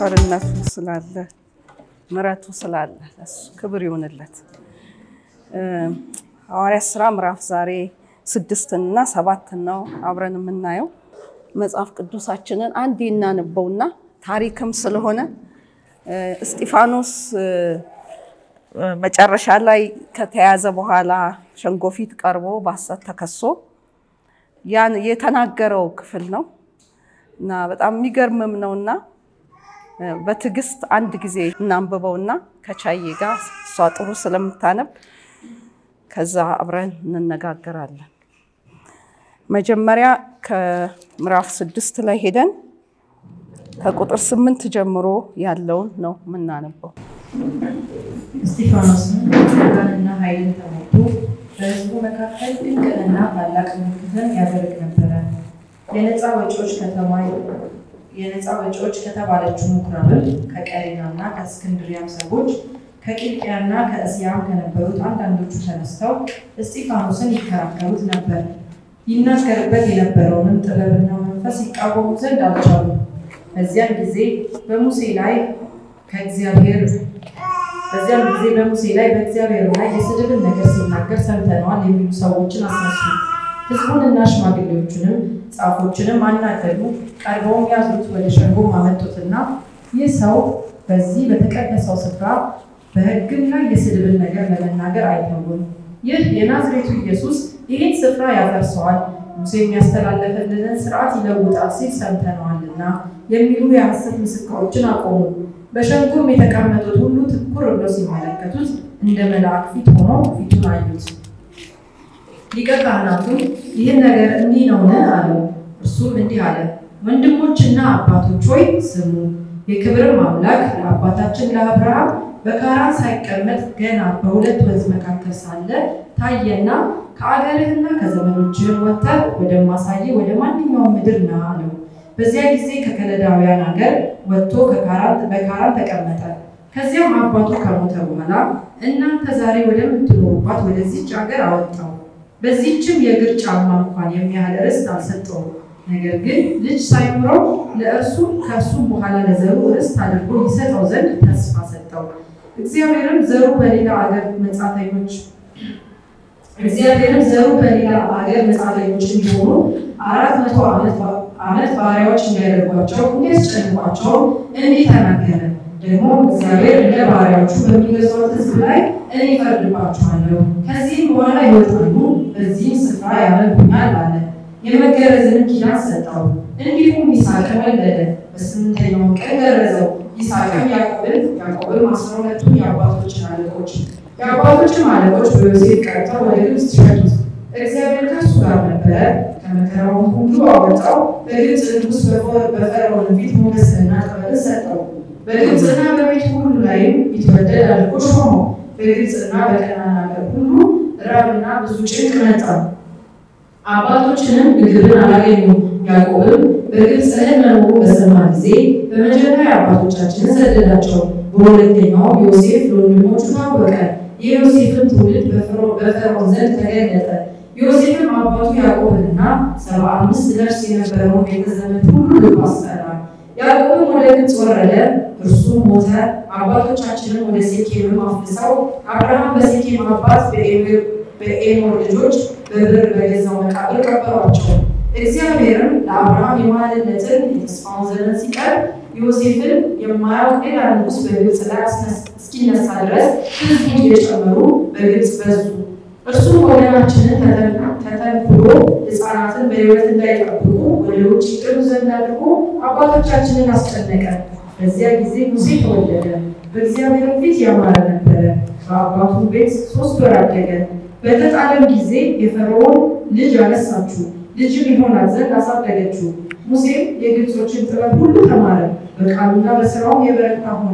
ቸርነቱ ስላለ ምሕረቱ ስላለ እሱ ክብር ይሁንለት። ሐዋርያት ስራ ምዕራፍ ዛሬ ስድስትን እና ሰባትን ነው አብረን የምናየው። መጽሐፍ ቅዱሳችንን አንዴ እናነበውና ታሪክም ስለሆነ እስጢፋኖስ መጨረሻ ላይ ከተያዘ በኋላ ሸንጎ ፊት ቀርቦ በሐሰት ተከሶ ያን የተናገረው ክፍል ነው እና በጣም የሚገርምም ነውና በትዕግስት አንድ ጊዜ እናንብበውና ከቻዬ ጋር እሷ ጥሩ ስለምታነብ ከዛ አብረን እንነጋገራለን። መጀመሪያ ከምዕራፍ ስድስት ላይ ሄደን ከቁጥር ስምንት ጀምሮ ያለውን ነው የምናነበው። እስጢፋኖስም ጸጋንና ኃይልን ተሞልቶ በሕዝቡ መካከል ድንቅንና ታላቅ ምልክትን ያደርግ ነበረ። የነፃ ወጪዎች ከተማ የነፃ ወጪዎች ከተባለችው ምኩራብም ከቀሬናና ከእስክንድሪያም ሰዎች ከቂልቅያና ከእስያም ከነበሩት አንዳንዶቹ ተነስተው እስጢፋኖስን ይከራከሩት ነበር። ይናገርበት የነበረውንም ጥበብና መንፈስ ይቃወሙ ዘንድ አልቻሉም። በዚያን ጊዜ በሙሴ ላይ ከእግዚአብሔር በዚያም ጊዜ በሙሴ ላይ በእግዚአብሔር ላይ የስድብን ነገር ሲናገር ሰምተነዋል የሚሉ ሰዎችን አስነሱ። ሕዝቡንና ሽማግሌዎቹንም ጻፎችንም አናገዱ። ቀርበውም ያዙት፣ ወደ ሸንጎም አመጡትና ይህ ሰው በዚህ በተቀደሰው ስፍራ በሕግም ላይ የስድብን ነገር ለመናገር አይተውም። ይህ የናዝሬቱ ኢየሱስ ይህን ስፍራ ያፈርሰዋል፣ ሙሴ የሚያስተላለፈልንን ስርዓት ይለውጣል ሲል ሰምተነዋልና የሚሉ የሐሰት ምስክሮችን አቆሙ። በሸንጎም የተቀመጡት ሁሉ ትኩር ብለው ሲመለከቱት እንደ መልአክ ፊት ሆኖ ፊቱን አዩት። ሊቀ ካህናቱም ይህን ነገር እንዲህ ነውን? አለው። እርሱም እንዲህ አለ፣ ወንድሞችና አባቶች ሆይ ስሙ። የክብርም አምላክ ለአባታችን ለአብርሃም በካራን ሳይቀመጥ ገና በሁለት ወንዝ መካከል ሳለ ታየና ከአገርህና ከዘመዶችህም ወጥተህ ወደማሳይህ ወደ ማንኛውም ምድር ና አለው። በዚያ ጊዜ ከከለዳውያን ሀገር ወጥቶ በካራን ተቀመጠ። ከዚያም አባቱ ከሞተ በኋላ እናንተ ዛሬ ወደምትኖሩባት ወደዚች ሀገር አወጣው። በዚህችም የእግር ጫማ እንኳን የሚያህል ርስት አልሰጠውም። ነገር ግን ልጅ ሳይኖረው ለእርሱ ከእርሱም በኋላ ለዘሩ ርስት አድርጎ ይሰጠው ዘንድ ተስፋ ሰጠው። እግዚአብሔርም ዘሩ በሌላ አገር መጻተኞች እግዚአብሔርም ዘሩ በሌላ አገር መጻተኞች እንዲሆኑ አራት መቶ ዓመት ባሪያዎች እንዲያደርጓቸው እንዲያስጨንቋቸው እንዲህ ተናገረ። ደግሞ እግዚአብሔር እንደ ባሪያዎቹ በሚገዛት ሕዝብ ላይ እኔ እፈርድባቸዋለሁ፣ ከዚህም በኋላ ይወጣሉ፣ በዚህም ስፍራ ያመልኩኛል አለ። የመገረዝንም ኪዳን ሰጠው። እንዲሁም ይስሐቅን ወለደ። በስምንተኛውም ቀን ገረዘው። ይስሐቅም ያዕቆብን ያዕቆብም አስራ ሁለቱን የአባቶችን አለቆች የአባቶችም አለቆች በዮሴፍ ቀርተው ወደ ግብፅ ሸጡት። እግዚአብሔር ከእሱ ጋር ነበረ፣ ከመከራውም ሁሉ አወጣው። በግብፅ ንጉሥ በፈርዖን ፊት ሞገስንና ጥበብን ሰጠው። በግብፅና በቤት ሁሉ ላይም ይትወደድ አድርጎ ሾመው። በግብፅና በከናን አገር ሁሉ ራብና ብዙ ጭንቅ መጣ። አባቶችንም ምግብን አላገኙም። ያዕቆብም በግብፅ እህል መኖሩ በሰማ ጊዜ በመጀመሪያ አባቶቻችንን ሰደዳቸው። በሁለተኛው ዮሴፍ ለወንድሞቹ ታወቀ። የዮሴፍን ትውልድ በፈርዖን ዘንድ ተገለጠ። ዮሴፍም አባቱ ያዕቆብንና ሰባ አምስት ነፍስ የነበረውን ቤተዘመድ ሁሉ ልኮ አስጠራ። ያዕቆብም ወደ ግብፅ ወረደ፣ እርሱም ሞተ። አባቶቻችንን ወደ ሴኬምም አፍልሰው አብርሃም በሴኬም አባት በኤሞር ልጆች በብር በገዛው መቃብር ቀበሯቸው። እግዚአብሔርም ለአብርሃም የማለለትን የተስፋውን ዘመን ሲቀርብ ዮሴፍን የማያውቅ ሌላ ንጉሥ በግብፅ ላይ እስኪነሳ ድረስ ሕዝቡ እየጨመሩ በግብፅ በዙ። እርሱም ወገናችንን ተተንኩሎ ሕፃናትን በሕይወት እንዳይጠብቁ ወደ ውጭ ጥሩ ዘንድ አድርጎ አባቶቻችንን አስጨነቀ። በዚያ ጊዜ ሙሴ ተወለደ፣ በእግዚአብሔር ፊት ያማረ ነበረ። በአባቱ ቤት ሶስት ወር አደገ። በተጣለም ጊዜ የፈርዖን ልጅ አነሳችው፣ ልጅም ይሆናት ዘንድ አሳደገችው። ሙሴም የግብጾችን ጥበብ ሁሉ ተማረ፣ በቃሉና በስራውም የበረታ ሆነ።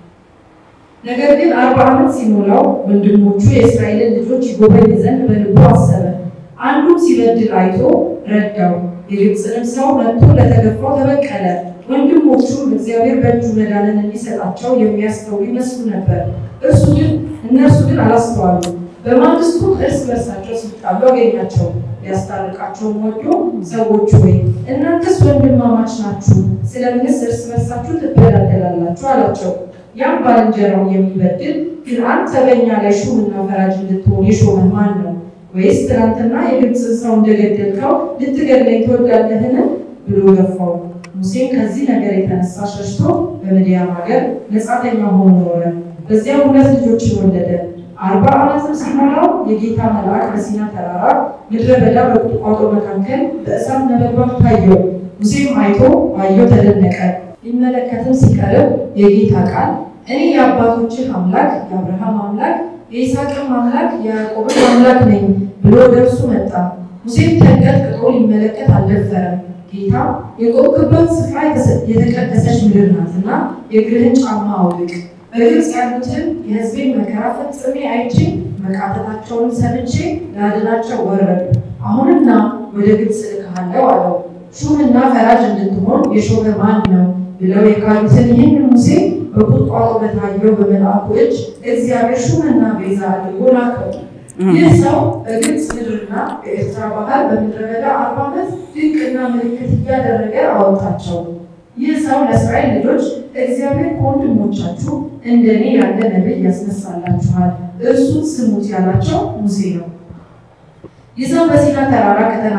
ነገር ግን አርባ ዓመት ሲሞላው ወንድሞቹ የእስራኤልን ልጆች ይጎበኝ ዘንድ በልቡ አሰበ። አንዱም ሲበድል አይቶ ረዳው። የግብፅንም ሰው መጥቶ ለተገፋው ተበቀለ። ወንድሞቹም እግዚአብሔር በእጁ መዳንን እንዲሰጣቸው የሚያስተውሉ ይመስሉ ነበር። እርሱ ግን እነርሱ ግን አላስተዋሉ። በማግስቱም እርስ በርሳቸው ሲጣሉ አገኛቸው። ሊያስታርቃቸውም ወዶ ሰዎች ሆይ እናንተስ ወንድማማች ናችሁ፣ ስለምንስ እርስ በርሳችሁ ትበዳደላላችሁ? አላቸው። ያም ባልንጀራውን የሚበድል ግን አንተ በእኛ ላይ ሹምና ፈራጅ እንድትሆን የሾመህ ማን ነው? ወይስ ትናንትና የግብፅን ሰው እንደገደልከው ልትገድለኝ ትወዳለህን? ብሎ ገፋው። ሙሴም ከዚህ ነገር የተነሳ ሸሽቶ በምድያም ሀገር መጻተኛ ሆኖ ኖረ። በዚያም ሁለት ልጆችን ወለደ። አርባ ዓመትም ሲሞላው የጌታ መልአክ በሲና ተራራ ምድረ በዳ በቁጥቋጦ መካከል በእሳት ነበልባል ታየው። ሙሴም አይቶ ባየው ተደነቀ። ሊመለከትም ሲቀርብ የጌታ ቃል እኔ የአባቶችህ አምላክ የአብርሃም አምላክ የይስሐቅም አምላክ የያዕቆብም አምላክ ነኝ ብሎ ወደ እርሱ መጣ። ሙሴም ተንቀጥቅጦ ሊመለከት አልደፈረም። ጌታ የቆምክበት ስፍራ የተቀደሰች ምድር ናትና የእግርህን ጫማ አውልቅ በግብፅ ያሉትን የሕዝቤን መከራ ፈጽሜ አይቼ መቃተታቸውን ሰምቼ ላድናቸው ወረዱ። አሁንና ወደ ግብፅ እልክሃለሁ አለው። ሹምና ፈራጅ እንድትሆን የሾመ ማን ነው ብለው የካዱትን ይህን ሙሴ በቁጥቋጦ በታየው በመልአኩ እጅ እግዚአብሔር ሹምና ቤዛ አድርጎ ላከው። ይህ ሰው በግብፅ ምድርና በኤርትራ ባህር በምድረ በዳ አርባ ዓመት ድንቅና ምልክት እያደረገ አወጣቸው። ይህ ሰው ለእስራኤል ልጆች እግዚአብሔር ከወንድሞቻችሁ እንደኔ ያለ ነቢይ ያስነሳላችኋል፣ እርሱን ስሙት ያላቸው ሙሴ ነው። ይህ ሰው በሲና ተራራ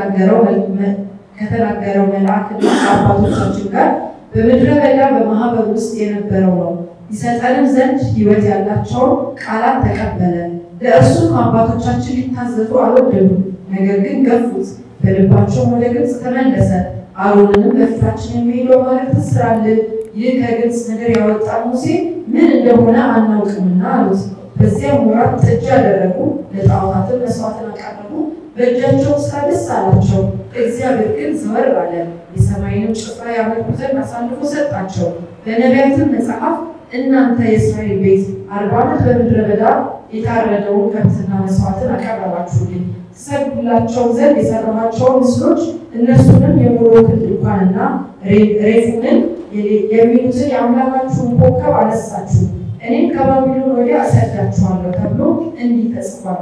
ከተናገረው መልአክና ከአባቶቻችን ጋር በምድረ በዳ በማህበር ውስጥ የነበረው ነው። ይሰጠንም ዘንድ ሕይወት ያላቸውን ቃላት ተቀበለ። ለእርሱም አባቶቻችን ሊታዘዙ አልወደዱም፣ ነገር ግን ገፉት። በልባቸውም ወደ ግብፅ ተመለሰ። አሮንንም በፊታችን የሚሄደው ማለት ትስራልን፣ ይህ ከግብፅ ምድር ያወጣ ሙሴ ምን እንደሆነ አናውቅምና አሉት። በዚያም ወራት ጥጃ ያደረጉ፣ ለጣዖታትን መስዋዕትን አቀረቡ። በእጃቸው ስራ ደስ አላቸው። እግዚአብሔር ግን ዘወር አለ፣ የሰማይንም ጭፍራ ያመልኩ ዘንድ አሳልፎ ሰጣቸው። በነቢያትም መጽሐፍ እናንተ የእስራኤል ቤት አርባ ዓመት በምድረ በዳ የታረደውን ከብትና መስዋዕትን አቀረባችሁልኝ ትሰግዱላቸው ዘንድ የሰራኋቸውን ምስሎች እነሱንም የሞሎክን ድንኳንና ሬፉንን የሚሉትን የአምላካችሁን ኮከብ አነሳችሁ፣ እኔም ከባቢሎን ወዲያ እሰዳችኋለሁ ተብሎ እንዲህ ተጽፏል።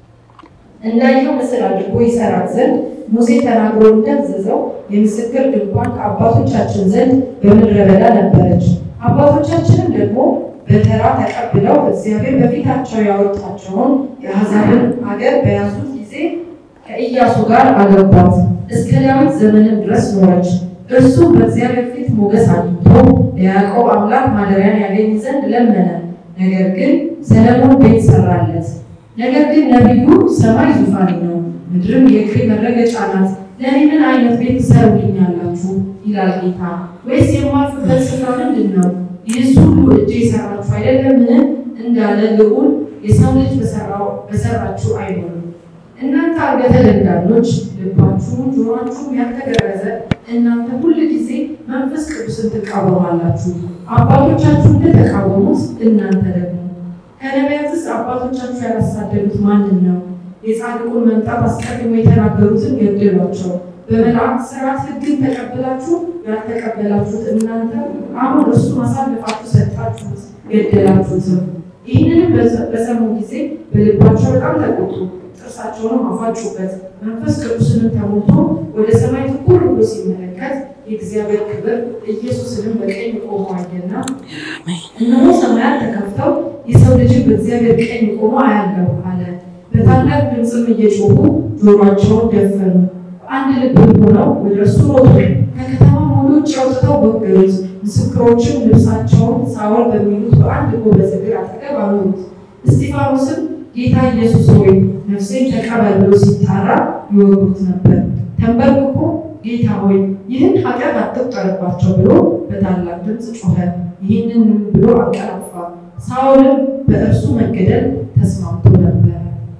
እንዳየው ምስል አድርጎ ይሰራት ዘንድ ሙሴ ተናግሮ እንዳዘዘው የምስክር ድንኳን ከአባቶቻችን ዘንድ በምድረ በዳ ነበረች። አባቶቻችንም ደግሞ በተራ ተቀብለው እግዚአብሔር በፊታቸው ያወጣቸውን የአሕዛብን ሀገር በያዙት ጊዜ ከኢያሱ ጋር አገቧት። እስከ ዳዊት ዘመንም ድረስ ኖረች። እርሱም በእግዚአብሔር ፊት ሞገስ አግኝቶ ለያዕቆብ አምላክ ማደሪያን ያገኝ ዘንድ ለመነ። ነገር ግን ሰለሞን ቤት ሰራለት። ነገር ግን ነቢዩ ሰማይ ዙፋኔ ነው፣ ምድርም የእግሬ መረገጫ ናት፣ ለእኔ ምን አይነት ቤት ትሰሩልኛላችሁ? ይላል ጌታ። ወይስ የማልፍበት ስፍራ ምንድን ነው? ይህስ ሁሉ እጄ የሰራችሁ አይደለምን? እንዳለ ልዑል የሰው ልጅ በሰራችሁ አይሆንም። እናንተ አንገተ ደንዳኖች፣ ልባችሁ ጆሯችሁም ያልተገረዘ እናንተ ሁል ጊዜ መንፈስ ቅዱስን ትቃወማላችሁ። አባቶቻችሁ እንደተቃወሙት እናንተ ደግሞ ከነቢያትስ አባቶቻችሁ ያላሳደዱት ማንን ነው? የጻድቁን መምጣት አስቀድሞ የተናገሩትን ገደሏቸው። በመላእክት ስርዓት ሕግን ተቀብላችሁ ያልተቀበላችሁት እናንተ አሁን እርሱን አሳልፋችሁ ሰጣችሁት፣ ገደላችሁትም። ይህንንም በሰሙ ጊዜ በልባቸው በጣም ተቆጡ፣ ጥርሳቸውንም አፋጩበት። መንፈስ ቅዱስንም ተሞልቶ ወደ ሰማይ ትኩር ብሎ ሲመለከት የእግዚአብሔር ክብር ኢየሱስንም በቀኝ ቆሞ አየና፣ እነሆ ሰማያት ተከፍተው የሰው ልጅን በእግዚአብሔር ቀኝ ቆሞ አያለሁ አለ። በታላቅ ድምፅም እየጮሁ ጆሯቸውን ደፈኑ። አንድ ልብ ሆነው ወደ እርሱ ሮጡ። ከከተማም ወደ ውጭ አውጥተው ወገሩት። ምስክሮችም ልብሳቸውን ሳውል በሚሉት በአንድ ጎበዝ እግር አጠገብ አኖሩት። እስጢፋኖስም ጌታ ኢየሱስ ሆይ ነፍሴን ተቀበል ብሎ ሲጣራ ይወግሩት ነበር። ተንበርክኮ ጌታ ሆይ ይህን ኃጢአት አትቁጠርባቸው ብሎ በታላቅ ድምፅ ጮኸ። ይህንን ብሎ አንቀላፋ። ሳውልም በእርሱ መገደል ተስማምቶ ነበረ።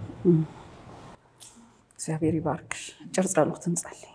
እግዚአብሔር ይባርክሽ። አጭር ጸሎት እንጸልይ።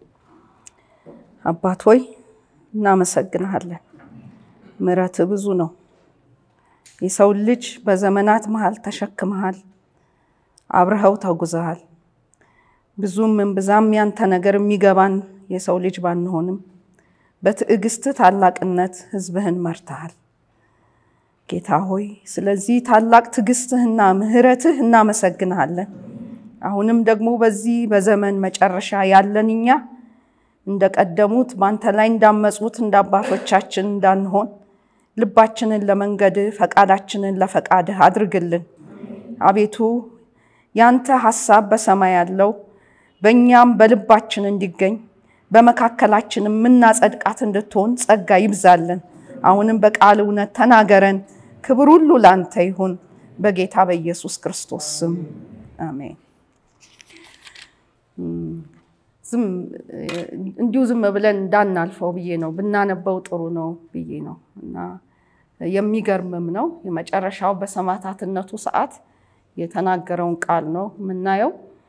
አባት ሆይ እናመሰግንሃለን። ምሕረትህ ብዙ ነው። የሰው ልጅ በዘመናት መሃል ተሸክመሃል፣ አብረኸው ተጉዘሃል። ብዙም እምብዛም ያንተ ነገር የሚገባን የሰው ልጅ ባንሆንም በትዕግስት ታላቅነት ሕዝብህን መርተሃል። ጌታ ሆይ ስለዚህ ታላቅ ትዕግስትህና ምሕረትህ እናመሰግንሃለን። አሁንም ደግሞ በዚህ በዘመን መጨረሻ ያለን እኛ እንደቀደሙት በአንተ ላይ እንዳመፁት እንደ አባቶቻችን እንዳንሆን ልባችንን ለመንገድህ ፈቃዳችንን ለፈቃድህ አድርግልን። አቤቱ ያንተ ሐሳብ በሰማይ ያለው በእኛም በልባችን እንዲገኝ በመካከላችን የምናጸድቃት እንድትሆን ጸጋ ይብዛልን። አሁንም በቃል እውነት ተናገረን። ክብር ሁሉ ለአንተ ይሁን፣ በጌታ በኢየሱስ ክርስቶስ ስም አሜን። ዝም እንዲሁ ዝም ብለን እንዳናልፈው ብዬ ነው፣ ብናነበው ጥሩ ነው ብዬ ነው እና የሚገርምም ነው። የመጨረሻው በሰማዕታትነቱ ሰዓት የተናገረውን ቃል ነው የምናየው።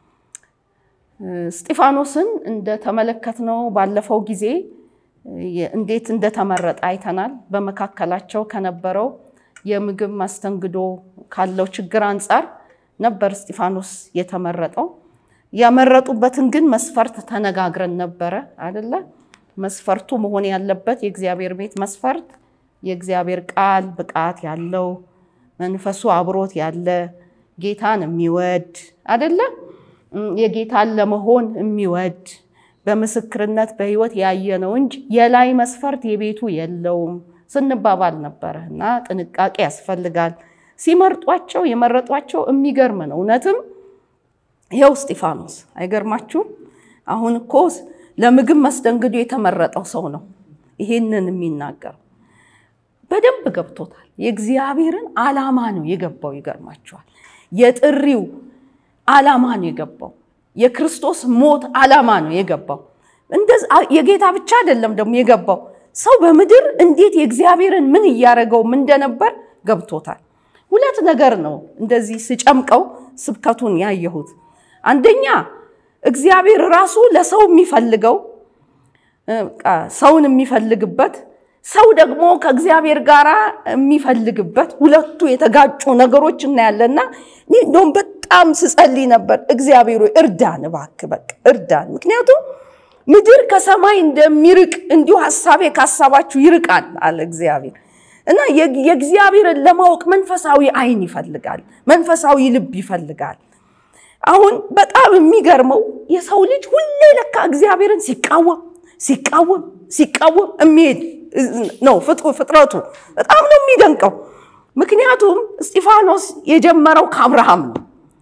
እስጢፋኖስን እንደተመለከትነው ባለፈው ጊዜ እንዴት እንደተመረጠ አይተናል። በመካከላቸው ከነበረው የምግብ ማስተንግዶ ካለው ችግር አንጻር ነበር እስጢፋኖስ የተመረጠው። ያመረጡበትን ግን መስፈርት ተነጋግረን ነበረ አደለ? መስፈርቱ መሆን ያለበት የእግዚአብሔር ቤት መስፈርት የእግዚአብሔር ቃል ብቃት ያለው መንፈሱ አብሮት ያለ ጌታን የሚወድ አደለ? የጌታን ለመሆን የሚወድ በምስክርነት በሕይወት ያየ ነው እንጂ የላይ መስፈርት የቤቱ የለውም ስንባባል ነበረ እና ጥንቃቄ ያስፈልጋል። ሲመርጧቸው የመረጧቸው የሚገርም ነው። እውነትም ይኸው እስጢፋኖስ አይገርማችሁም? አሁን እኮ ለምግብ መስተንግዶ የተመረጠው ሰው ነው ይሄንን የሚናገረው። በደንብ ገብቶታል። የእግዚአብሔርን ዓላማ ነው የገባው። ይገርማችኋል። የጥሪው ዓላማ ነው የገባው። የክርስቶስ ሞት ዓላማ ነው የገባው። የጌታ ብቻ አይደለም ደግሞ የገባው ሰው በምድር እንዴት የእግዚአብሔርን ምን እያደረገውም እንደነበር ገብቶታል። ሁለት ነገር ነው እንደዚህ ስጨምቀው ስብከቱን ያየሁት። አንደኛ እግዚአብሔር ራሱ ለሰው የሚፈልገው ሰውን የሚፈልግበት ሰው ደግሞ ከእግዚአብሔር ጋር የሚፈልግበት ሁለቱ የተጋጩ ነገሮች እናያለና እንደውም በጣም ስጸልይ ነበር። እግዚአብሔር እርዳን፣ እባክህ በቃ እርዳን። ምክንያቱም ምድር ከሰማይ እንደሚርቅ እንዲሁ ሀሳቤ ከሀሳባችሁ ይርቃል አለ እግዚአብሔር እና የእግዚአብሔርን ለማወቅ መንፈሳዊ አይን ይፈልጋል፣ መንፈሳዊ ልብ ይፈልጋል። አሁን በጣም የሚገርመው የሰው ልጅ ሁሌ ለካ እግዚአብሔርን ሲቃወም ሲቃወም ሲቃወም የሚሄድ ነው ፍጥረቱ። በጣም ነው የሚደንቀው። ምክንያቱም እስጢፋኖስ የጀመረው ከአብርሃም ነው።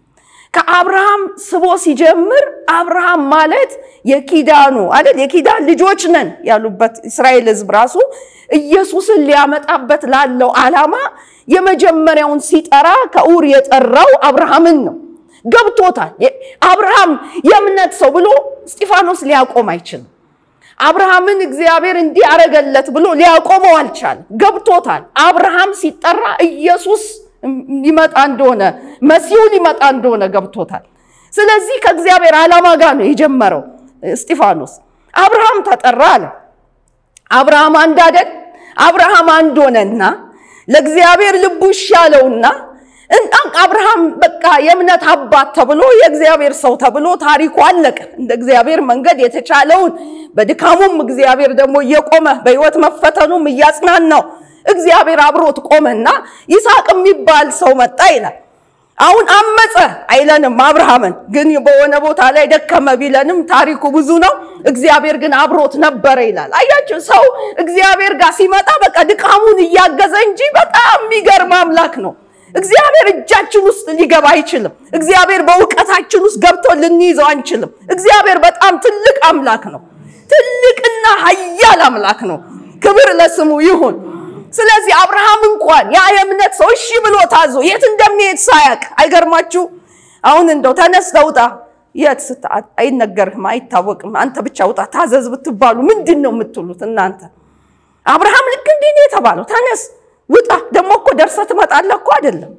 ከአብርሃም ስቦ ሲጀምር አብርሃም ማለት የኪዳኑ አይደል የኪዳን ልጆች ነን ያሉበት እስራኤል ሕዝብ ራሱ ኢየሱስን ሊያመጣበት ላለው ዓላማ የመጀመሪያውን ሲጠራ ከኡር የጠራው አብርሃምን ነው። ገብቶታል። አብርሃም የእምነት ሰው ብሎ እስጢፋኖስ ሊያቆም አይችልም። አብርሃምን እግዚአብሔር እንዲህ አረገለት ብሎ ሊያቆመው አልቻለም። ገብቶታል። አብርሃም ሲጠራ ኢየሱስ ሊመጣ እንደሆነ መሲሁ ሊመጣ እንደሆነ ገብቶታል። ስለዚህ ከእግዚአብሔር ዓላማ ጋር ነው የጀመረው እስጢፋኖስ። አብርሃም ተጠራ አለ። አብርሃም አንድ አይደል? አብርሃም አንድ ሆነና ለእግዚአብሔር ልቡ ይሻለውና አብርሃም በቃ የእምነት አባት ተብሎ የእግዚአብሔር ሰው ተብሎ ታሪኩ አለቀ። እንደ እግዚአብሔር መንገድ የተቻለውን በድካሙም እግዚአብሔር ደግሞ እየቆመ በሕይወት መፈተኑም እያጽናናው እግዚአብሔር አብሮት ቆመና ይስሐቅ የሚባል ሰው መጣ ይላል። አሁን አመፀ አይለንም አብርሃምን፣ ግን በሆነ ቦታ ላይ ደከመ ቢለንም ታሪኩ ብዙ ነው። እግዚአብሔር ግን አብሮት ነበረ ይላል። አያችሁ ሰው እግዚአብሔር ጋር ሲመጣ በቃ ድካሙን እያገዘ እንጂ በጣም የሚገርም አምላክ ነው። እግዚአብሔር እጃችን ውስጥ ሊገባ አይችልም። እግዚአብሔር በእውቀታችን ውስጥ ገብቶ ልንይዘው አንችልም። እግዚአብሔር በጣም ትልቅ አምላክ ነው። ትልቅና ኃያል አምላክ ነው። ክብር ለስሙ ይሁን። ስለዚህ አብርሃም እንኳን ያ የእምነት ሰው እሺ ብሎ ታዞ የት እንደሚሄድ ሳያቅ አይገርማችሁ? አሁን እንደው ተነስተህ ውጣ፣ የት አይነገርህም፣ አይታወቅም። አንተ ብቻ ውጣ ታዘዝ ብትባሉ ምንድን ነው የምትሉት እናንተ? አብርሃም ልክ እንዲህ ነው የተባለው። ተነስ ውጣ። ደግሞ እኮ ደርሰህ ትመጣለህ እኮ አይደለም።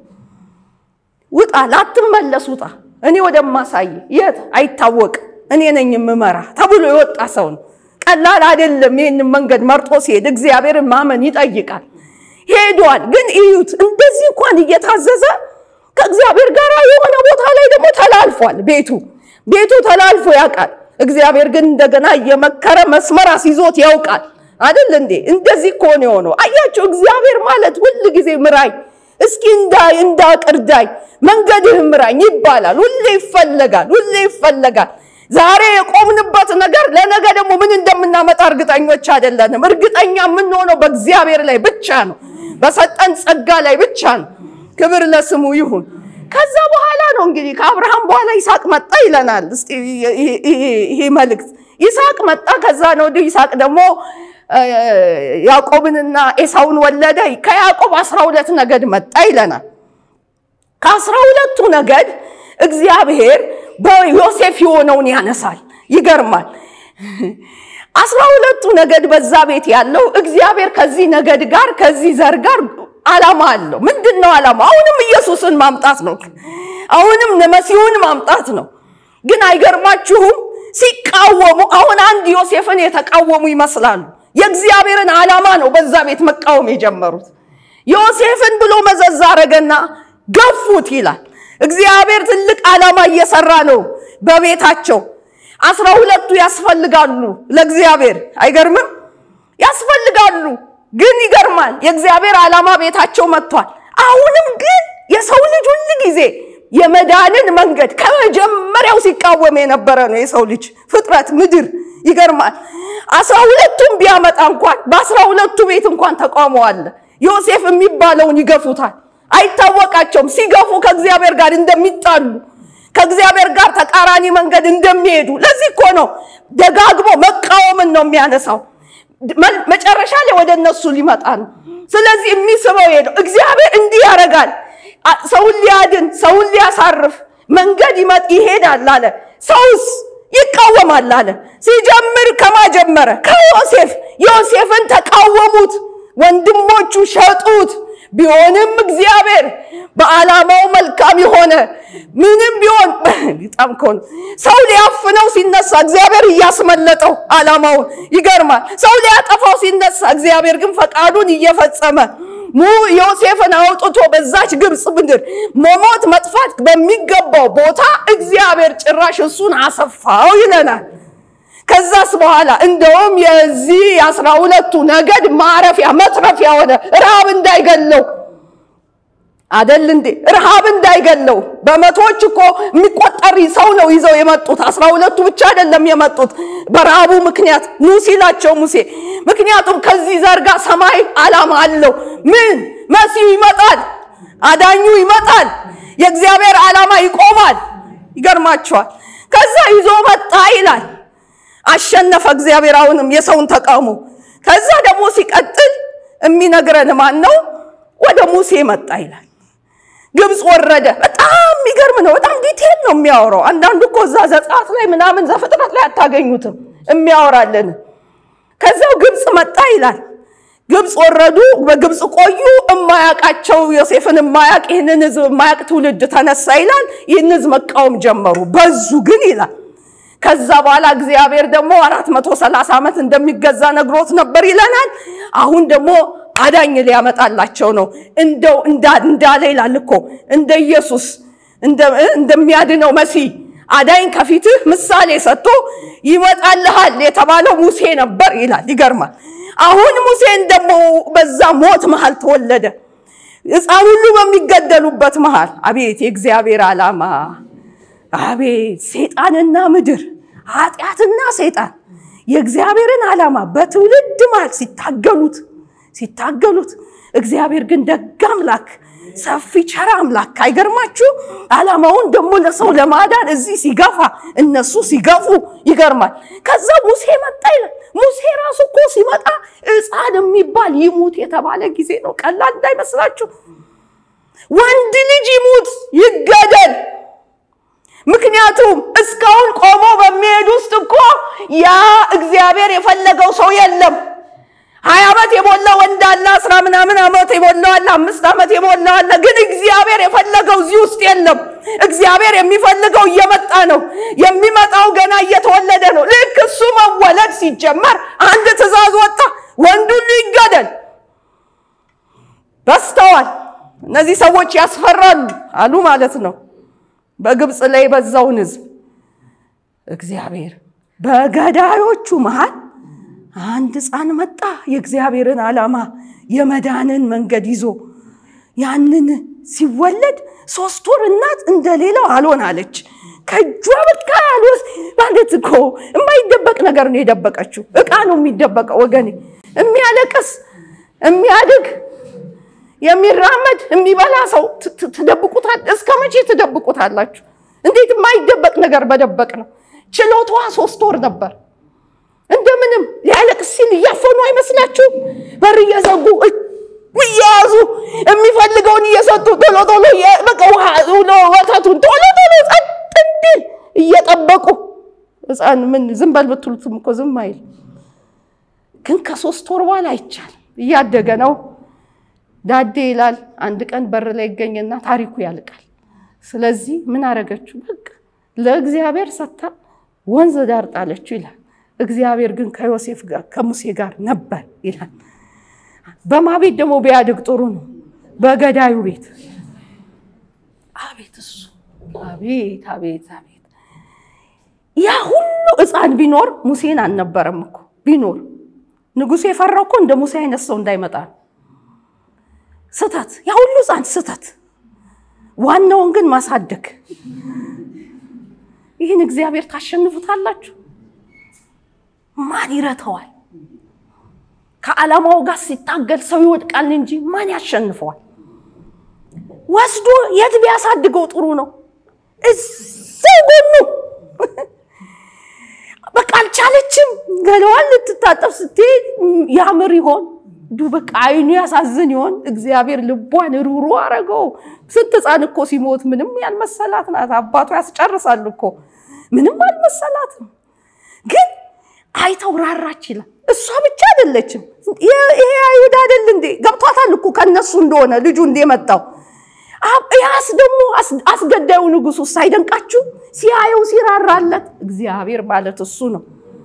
ውጣ፣ ላትመለስ ውጣ፣ እኔ ወደማሳይ የት አይታወቅም፣ እኔ ነኝ የምመራ ተብሎ የወጣ ሰው ነው። ቀላል አይደለም። ይህንን መንገድ መርጦ ሲሄድ እግዚአብሔርን ማመን ይጠይቃል። ሄዷል። ግን እዩት፣ እንደዚህ እንኳን እየታዘዘ ከእግዚአብሔር ጋር የሆነ ቦታ ላይ ደግሞ ተላልፏል። ቤቱ ቤቱ ተላልፎ ያውቃል። እግዚአብሔር ግን እንደገና እየመከረ መስመር አስይዞት ያውቃል። አይደል እንዴ? እንደዚህ እኮ ነው የሆነው። አያቸው እግዚአብሔር ማለት ሁል ጊዜ ምራኝ እስኪ እንዳይ እንዳቅርዳኝ መንገድህ ምራኝ ይባላል። ሁሌ ይፈለጋል፣ ሁሌ ይፈለጋል። ዛሬ የቆምንበት ነገር ለነገ ደግሞ ምን እንደምናመጣ እርግጠኞች አይደለንም። እርግጠኛ የምንሆነው በእግዚአብሔር ላይ ብቻ ነው፣ በሰጠን ጸጋ ላይ ብቻ ነው። ክብር ለስሙ ይሁን። ከዛ በኋላ ነው እንግዲህ ከአብርሃም በኋላ ይስሐቅ መጣ ይለናል። እስቲ ይሄ መልእክት ይስሐቅ መጣ። ከዛ ነው ወዲህ ይስሐቅ ደግሞ ያዕቆብንና ኤሳውን ወለደ። ከያዕቆብ አስራ ሁለት ነገድ መጣ ይለናል። ከአስራ ሁለቱ ነገድ እግዚአብሔር በዮሴፍ የሆነውን ያነሳል። ይገርማል። አስራ ሁለቱ ነገድ በዛ ቤት ያለው እግዚአብሔር ከዚህ ነገድ ጋር ከዚህ ዘር ጋር ዓላማ አለው። ምንድን ነው ዓላማ? አሁንም ኢየሱስን ማምጣት ነው። አሁንም መሲሁን ማምጣት ነው። ግን አይገርማችሁም? ሲቃወሙ አሁን አንድ ዮሴፍን የተቃወሙ ይመስላሉ። የእግዚአብሔርን ዓላማ ነው በዛ ቤት መቃወም የጀመሩት። ዮሴፍን ብሎ መዘዝ አረገና ገፉት ይላል። እግዚአብሔር ትልቅ ዓላማ እየሰራ ነው በቤታቸው። አስራ ሁለቱ ያስፈልጋሉ ለእግዚአብሔር። አይገርምም? ያስፈልጋሉ። ግን ይገርማል። የእግዚአብሔር ዓላማ ቤታቸው መጥቷል። አሁንም ግን የሰው ልጅ ሁል ጊዜ የመዳንን መንገድ ከመጀመሪያው ሲቃወም የነበረ ነው የሰው ልጅ ፍጥረት ምድር። ይገርማል። አስራ ሁለቱም ቢያመጣ እንኳን በአስራ ሁለቱ ቤት እንኳን ተቃውሞ አለ። ዮሴፍ የሚባለውን ይገፉታል። አይታወቃቸውም። ሲገፉ ከእግዚአብሔር ጋር እንደሚጣሉ ከእግዚአብሔር ጋር ተቃራኒ መንገድ እንደሚሄዱ። ለዚህ እኮ ነው ደጋግሞ መቃወምን ነው የሚያነሳው። መጨረሻ ላይ ወደ እነሱ ሊመጣ ነው። ስለዚህ የሚስበው ሄደው እግዚአብሔር እንዲህ ያደርጋል። ሰውን ሊያድን ሰውን ሊያሳርፍ መንገድ ይመጥ ይሄዳል አለ። ሰውስ ይቃወማል አለ። ሲጀምር ከማጀመረ ከዮሴፍ ዮሴፍን ተቃወሙት፣ ወንድሞቹ ሸጡት። ቢሆንም እግዚአብሔር በዓላማው መልካም የሆነ ምንም ቢሆን በጣም ከሆነ ሰው ሊያፍነው ሲነሳ እግዚአብሔር እያስመለጠው ዓላማውን ይገርማል። ሰው ሊያጠፋው ሲነሳ እግዚአብሔር ግን ፈቃዱን እየፈጸመ ሙ ዮሴፍን አውጥቶ በዛች ግብፅ ምድር መሞት መጥፋት በሚገባው ቦታ እግዚአብሔር ጭራሽ እሱን አሰፋው ይለናል። ከዛስ በኋላ እንደውም የዚህ የአስራ ሁለቱ ነገድ ማረፊያ መትረፊያ ሆነ። ረሃብ እንዳይገለው አደል እንዴ? ረሃብ እንዳይገለው በመቶዎች እኮ የሚቆጠር ሰው ነው ይዘው የመጡት። አስራ ሁለቱ ብቻ አይደለም የመጡት በረሃቡ ምክንያት ኑ ሲላቸው ሙሴ። ምክንያቱም ከዚህ ዘር ጋር ሰማይ ዓላማ አለው። ምን መሲሁ ይመጣል፣ አዳኙ ይመጣል፣ የእግዚአብሔር ዓላማ ይቆማል። ይገርማቸዋል። ከዛ ይዞ መጣ ይላል። አሸነፈ እግዚአብሔር አሁንም የሰውን ተቃውሞ። ከዛ ደግሞ ሲቀጥል የሚነግረን ማን ነው? ወደ ሙሴ መጣ ይላል። ግብፅ ወረደ። በጣም የሚገርም ነው። በጣም ዲቴል ነው የሚያወራው። አንዳንዱ እኮ እዛ ዘጸአት ላይ ምናምን ዘፍጥረት ላይ አታገኙትም የሚያወራልን። ከዛው ግብፅ መጣ ይላል። ግብፅ ወረዱ፣ በግብፅ ቆዩ። እማያውቃቸው ዮሴፍን እማያውቅ ይህንን ህዝብ እማያውቅ ትውልድ ተነሳ ይላል። ይህን ህዝብ መቃወም ጀመሩ። በዙ ግን ይላል ከዛ በኋላ እግዚአብሔር ደግሞ አራት መቶ ሰላሳ ዓመት እንደሚገዛ ነግሮት ነበር ይለናል። አሁን ደግሞ አዳኝ ሊያመጣላቸው ነው። እንደው እንዳለ ይላል እኮ እንደ ኢየሱስ እንደሚያድነው መሲህ አዳኝ ከፊትህ ምሳሌ ሰጥቶ ይመጣልሃል የተባለው ሙሴ ነበር ይላል። ይገርማል። አሁን ሙሴን ደግሞ በዛ ሞት መሃል ተወለደ። ሕፃን ሁሉ በሚገደሉበት መሃል አቤት የእግዚአብሔር ዓላማ አቤት ሴጣንና ምድር ኃጢአትና ሴጣን የእግዚአብሔርን ዓላማ በትውልድ መሃል ሲታገሉት ሲታገሉት እግዚአብሔር ግን ደግ አምላክ ሰፊ ቸር አምላክ አይገርማችሁ? ዓላማውን ደግሞ ለሰው ለማዳን እዚህ ሲገፋ እነሱ ሲገፉ ይገርማል። ከዛ ሙሴ መጣ ይላል። ሙሴ ራሱ እኮ ሲመጣ ሕፃን የሚባል ይሙት የተባለ ጊዜ ነው። ቀላል እንዳይመስላችሁ። ወንድ ልጅ ይሙት ይገደል ምክንያቱም እስካሁን ቆሞ በሚሄድ ውስጥ እኮ ያ እግዚአብሔር የፈለገው ሰው የለም። ሀያ ዓመት የሞላ ወንድ አለ፣ አስራ ምናምን ዓመት የሞላው አለ፣ አምስት ዓመት የሞላው አለ። ግን እግዚአብሔር የፈለገው እዚህ ውስጥ የለም። እግዚአብሔር የሚፈልገው እየመጣ ነው። የሚመጣው ገና እየተወለደ ነው። ልክ እሱ መወለድ ሲጀመር አንድ ትእዛዝ ወጣ፣ ወንድ ሁሉ ይገደል። በስተዋል እነዚህ ሰዎች ያስፈራሉ አሉ ማለት ነው። በግብፅ ላይ የበዛውን ሕዝብ እግዚአብሔር በገዳዮቹ መሃል አንድ ሕፃን መጣ የእግዚአብሔርን ዓላማ የመዳንን መንገድ ይዞ ያንን ሲወለድ ሶስት ወር እናት እንደሌላው አልሆን አለች። ከእጇ በቃ ያልወስ ማለት እኮ የማይደበቅ ነገር ነው የደበቀችው። እቃ ነው የሚደበቀው ወገኔ። የሚያለቅስ የሚያድግ የሚራመድ የሚበላ ሰው ትደብቁታል። እስከ መቼ ትደብቁታላችሁ? እንዴት የማይደበቅ ነገር በደበቅ ነው። ችሎቷ ሶስት ወር ነበር። እንደምንም ሊያለቅስ ሲል እያፈኑ አይመስላችሁም? በር እየዘጉ እየያዙ የሚፈልገውን እየሰጡ ቶሎ ቶሎ በቃ ወተቱን ቶሎ ቶሎ ጸጥ እንዲል እየጠበቁ ሕፃን ምን ዝም በል ብትሉትም እኮ ዝም አይል። ግን ከሶስት ወር በኋላ አይቻልም። እያደገ ነው። ዳዴ ይላል። አንድ ቀን በር ላይ ይገኝና ታሪኩ ያልቃል። ስለዚህ ምን አረገችው? በቃ ለእግዚአብሔር ሰታ ወንዝ ዳር ጣለችው ይላል። እግዚአብሔር ግን ከዮሴፍ ጋር ከሙሴ ጋር ነበር ይላል። በማ ቤት ደግሞ ቢያድግ ጥሩ ነው? በገዳዩ ቤት። አቤት እሱ አቤት አቤት አቤት! ያ ሁሉ ሕፃን ቢኖር ሙሴን አልነበረም እኮ ቢኖር ንጉሱ የፈራው እኮ እንደ ሙሴ አይነት ሰው እንዳይመጣ ስተት፣ ያ ሁሉ ሕፃን ስተት፣ ዋናውን ግን ማሳደግ። ይህን እግዚአብሔር ታሸንፉታላችሁ? ማን ይረተዋል? ከዓላማው ጋር ሲታገል ሰው ይወድቃል እንጂ ማን ያሸንፈዋል? ወስዶ የት ቢያሳድገው ጥሩ ነው? እዛው ጎኑ በቃ አልቻለችም። ገለዋን ልትታጠብ ስትሄድ ያምር ይሆን ዱ በቃ አይኑ ያሳዝን ይሆን? እግዚአብሔር ልቧን ሩሩ አረገው። ስንት ሕፃን እኮ ሲሞት ምንም ያልመሰላት ናት። አባቱ ያስጨርሳል እኮ ምንም አልመሰላትም። ግን አይተው ራራች ይላል። እሷ ብቻ አይደለችም። ይሄ አይሁድ አይደል እንዴ? ገብቷታል እኮ ከነሱ እንደሆነ ልጁ እንዴ መጣው። ያስ ደግሞ አስገዳዩ ንጉሱ ሳይደንቃችሁ ሲያየው ሲራራለት እግዚአብሔር ማለት እሱ ነው።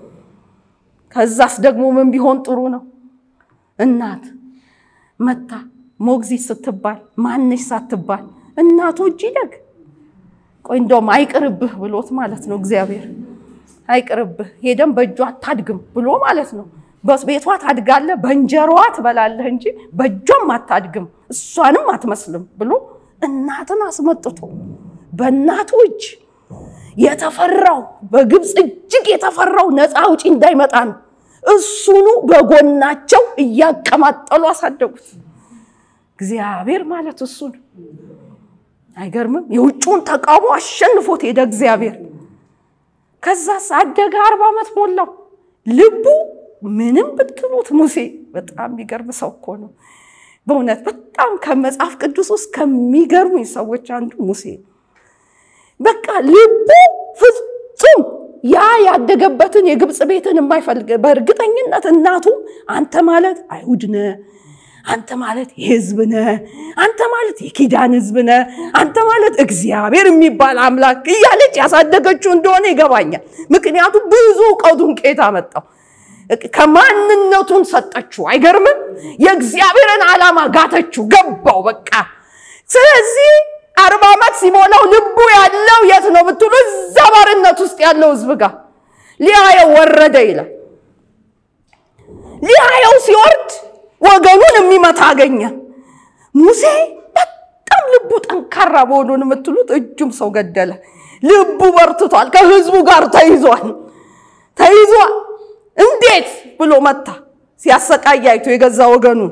ከዛስ ደግሞ ምን ቢሆን ጥሩ ነው? እናት መታ ሞግዚት ስትባል ማንሽ ሳትባል እናቱ እጅ ይደግ ቆይ እንደውም አይቅርብህ ብሎት ማለት ነው እግዚአብሔር አይቅርብህ ሄደም በእጇ አታድግም ብሎ ማለት ነው። በቤቷ ታድጋለህ፣ በእንጀራዋ ትበላለህ እንጂ በእጇም አታድግም፣ እሷንም አትመስልም ብሎ እናትን አስመጥቶ በእናቱ እጅ የተፈራው በግብፅ እጅግ የተፈራው ነፃ አውጪ እንዳይመጣ ነው። እሱኑ በጎናቸው እያቀማጠሉ አሳደጉት። እግዚአብሔር ማለት እሱ ነው። አይገርምም? የውጭውን ተቃውሞ አሸንፎት ሄደ እግዚአብሔር። ከዛስ አደገ፣ አርባ ዓመት ሞላው። ልቡ ምንም ብትሉት ሙሴ በጣም የሚገርም ሰው እኮ ነው። በእውነት በጣም ከመጽሐፍ ቅዱስ ውስጥ ከሚገርሙኝ ሰዎች አንዱ ሙሴ ነው። በቃ ልቡ ፍጹም ያ ያደገበትን የግብፅ ቤትን የማይፈልግ በእርግጠኝነት እናቱ አንተ ማለት አይሁድ ነህ፣ አንተ ማለት የህዝብ ነህ፣ አንተ ማለት የኪዳን ህዝብ ነህ፣ አንተ ማለት እግዚአብሔር የሚባል አምላክ እያለች ያሳደገችው እንደሆነ ይገባኛል። ምክንያቱም ብዙ እውቀቱን ከየት አመጣው? ከማንነቱን ሰጠችው። አይገርምም? የእግዚአብሔርን ዓላማ ጋተችው፣ ገባው በቃ። ስለዚህ አርባ ዓመት ሲሞላው ልቡ ያለው የት ነው ብትሉ፣ እዛ ባርነት ውስጥ ያለው ህዝብ ጋር ሊያየው ወረደ ይላል። ሊያየው ሲወርድ ወገኑን የሚመታ አገኘ። ሙሴ በጣም ልቡ ጠንካራ መሆኑን የምትሉት እጁም ሰው ገደለ። ልቡ በርትቷል። ከህዝቡ ጋር ተይዟል ተይዟል። እንዴት ብሎ መታ። ሲያሰቃይ አይቶ የገዛ ወገኑን።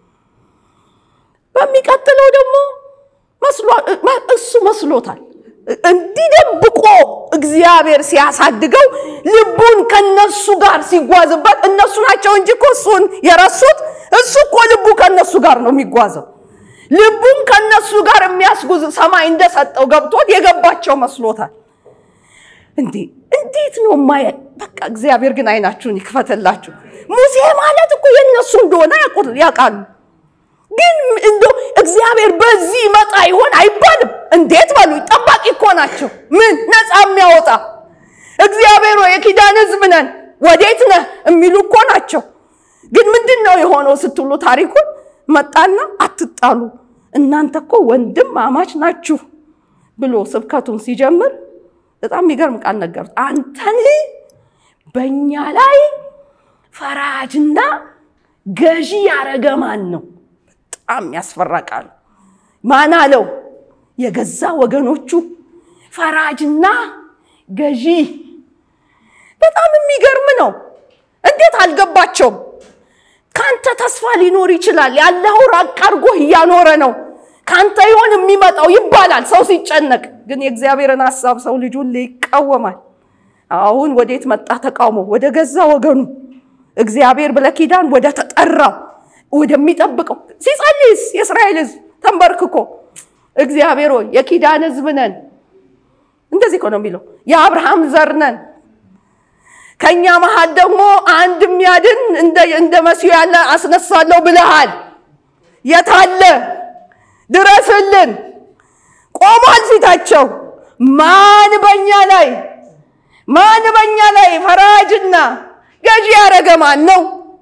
በሚቀጥለው ደግሞ እሱ መስሎታል እንዲደብቆ እግዚአብሔር ሲያሳድገው ልቡን ከነሱ ጋር ሲጓዝበት እነሱ ናቸው እንጂ እኮ እሱን የረሱት። እሱ እኮ ልቡ ከነሱ ጋር ነው የሚጓዘው። ልቡን ከነሱ ጋር የሚያስጉዝ ሰማይ እንደሰጠው ገብቶት የገባቸው መስሎታል። እንዴ እንዴት ነው ማየ በቃ እግዚአብሔር ግን አይናችሁን ይክፈትላችሁ። ሙሴ ማለት እኮ የእነሱ እንደሆነ ያውቃሉ። ግን እንዶ እግዚአብሔር በዚህ ይመጣ ይሆን አይባልም። እንዴት በሉ ጠባቂ እኮ ናቸው። ምን ነፃ የሚያወጣ እግዚአብሔር ሆይ የኪዳን ሕዝብ ነን ወዴት ነህ የሚሉ እኮ ናቸው። ግን ምንድን ነው የሆነው ስትሉ ታሪኩን መጣና አትጣሉ፣ እናንተ እኮ ወንድም አማች ናችሁ ብሎ ስብከቱን ሲጀምር በጣም የሚገርም ቃል ነገሩት። አንተን በእኛ ላይ ፈራጅና ገዢ ያረገ ማን ነው? በጣም ያስፈራ ቃል። ማን አለው? የገዛ ወገኖቹ ፈራጅና ገዢ። በጣም የሚገርም ነው። እንዴት አልገባቸውም? ካንተ ተስፋ ሊኖር ይችላል። ያለው ራቅ አድርጎህ እያኖረ ነው። ካንተ ይሆን የሚመጣው ይባላል ሰው ሲጨነቅ። ግን የእግዚአብሔርን ሀሳብ ሰው ልጅ ሁሌ ይቃወማል። አሁን ወዴት መጣ ተቃውሞ? ወደ ገዛ ወገኑ እግዚአብሔር ብለኪዳን ወደ ተጠራው ወደሚጠብቀው ሲጸልይስ የእስራኤል ሕዝብ ተንበርክኮ እግዚአብሔር ሆይ የኪዳን ሕዝብ ነን። እንደዚህ እኮ ነው የሚለው የአብርሃም ዘር ነን ከኛ መሃል ደግሞ አንድ የሚያድን እንደ መሲሁ ያለ አስነሳለሁ ብለሃል። የታለ? ድረስልን። ቆሟል ፊታቸው። ማን በኛ ላይ ማን በኛ ላይ ፈራጅና ገዢ ያደረገ ማን ነው?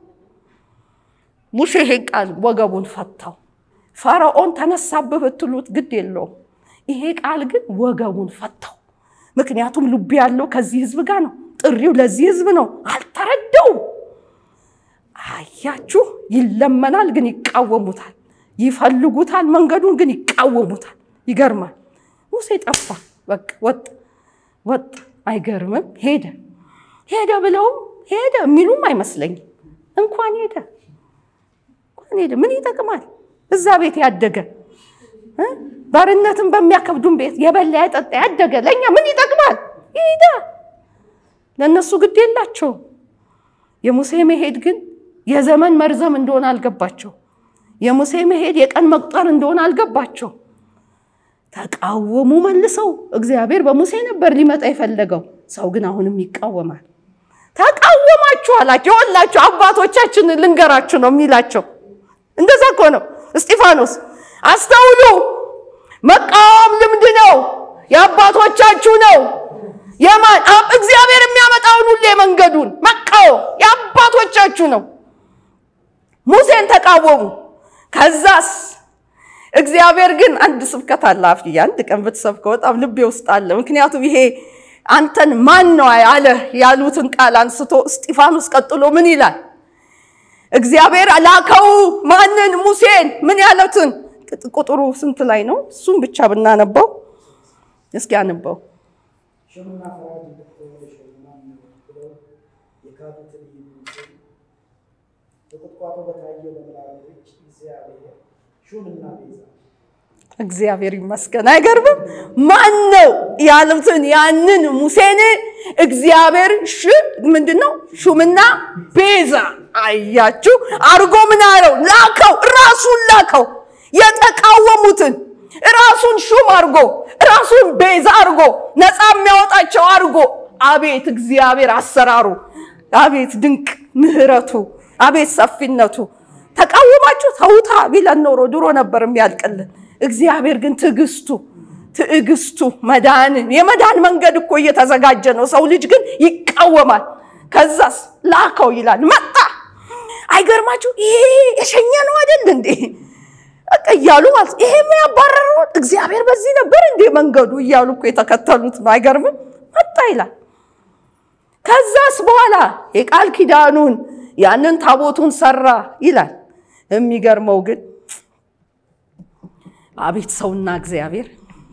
ሙሴ ይሄን ቃል ወገቡን ፈታው። ፈርዖን ተነሳብህ ብትሉት ግድ የለውም። ይሄ ቃል ግን ወገቡን ፈታው። ምክንያቱም ልቡ ያለው ከዚህ ህዝብ ጋር ነው። ጥሪው ለዚህ ህዝብ ነው። አልተረዳውም። አያችሁ፣ ይለመናል ግን ይቃወሙታል። ይፈልጉታል፣ መንገዱን ግን ይቃወሙታል። ይገርማል። ሙሴ ጠፋ፣ በቃ ወጥ ወጥ። አይገርምም? ሄደ ሄደ ብለውም ሄደ የሚሉም አይመስለኝም። እንኳን ሄደ እንኳን ሄደ ምን ይጠቅማል? እዛ ቤት ያደገ ባርነትን በሚያከብዱን ቤት የበላ ያጠጣ ያደገ ለእኛ ምን ይጠቅማል? ሄደ ለእነሱ ግድ የላቸው። የሙሴ መሄድ ግን የዘመን መርዘም እንደሆነ አልገባቸው። የሙሴ መሄድ የቀን መቁጠር እንደሆነ አልገባቸው። ተቃወሙ መልሰው። እግዚአብሔር በሙሴ ነበር ሊመጣ የፈለገው፣ ሰው ግን አሁንም ይቃወማል። ተቃወማችሁ አላቸው። የወላችሁ አባቶቻችን ልንገራችሁ ነው የሚላቸው። እንደዛ እኮ ነው እስጢፋኖስ። አስተውሉ፣ መቃወም ልምድ ነው፣ የአባቶቻችሁ ነው። የማን እግዚአብሔር የሚያመጣውን ሁሌ መንገዱን መቃወም የአባቶቻችሁ ነው። ሙሴን ተቃወሙ። ከዛስ እግዚአብሔር ግን አንድ ስብከት አለ አፍዬ አንድ ቀን ብትሰብከው በጣም ልቤ ውስጥ አለ። ምክንያቱም ይሄ አንተን ማን ነው አለ ያሉትን ቃል አንስቶ እስጢፋኖስ ቀጥሎ ምን ይላል? እግዚአብሔር ላከው ማንን? ሙሴን። ምን ያሉትን ቁጥሩ ስንት ላይ ነው? እሱም ብቻ ብናነበው እስኪ አንበው ሹምና ፈራጅ እንድትሆን የሾመህ ማን ነው ብለው የካዱትን ይሙትን በቁጥቋጦ በታየው በመላእክቶች እግዚአብሔር ሹምና ቤዛ እግዚአብሔር ይመስገን። አይገርምም? ማን ነው ያሉትን ያንን ሙሴን እግዚአብሔር ሽ ምንድን ነው ሹምና ቤዛ አያችሁ አርጎ ምን አለው? ላከው፣ ራሱን ላከው። የተቃወሙትን ራሱን ሹም አርጎ ራሱን ቤዛ አርጎ ነፃ የሚያወጣቸው አርጎ። አቤት እግዚአብሔር አሰራሩ! አቤት ድንቅ ምህረቱ! አቤት ሰፊነቱ! ተቃወማችሁ ተውታ ቢለን ኖሮ ድሮ ነበር የሚያልቅልን። እግዚአብሔር ግን ትዕግስቱ ትዕግስቱ መዳንን የመዳን መንገድ እኮ እየተዘጋጀ ነው። ሰው ልጅ ግን ይቃወማል። ከዛስ ላከው ይላል። መጣ። አይገርማችሁ? ይሄ የሸኘ ነው አይደል እንዴ? በቃ እያሉ ማለት ይሄ ምን ያባረረው እግዚአብሔር በዚህ ነበር እንዴ መንገዱ እያሉ እኮ የተከተሉት ነው። አይገርምም? መጣ ይላል። ከዛስ በኋላ የቃል ኪዳኑን ያንን ታቦቱን ሰራ ይላል። የሚገርመው ግን አቤት ሰውና እግዚአብሔር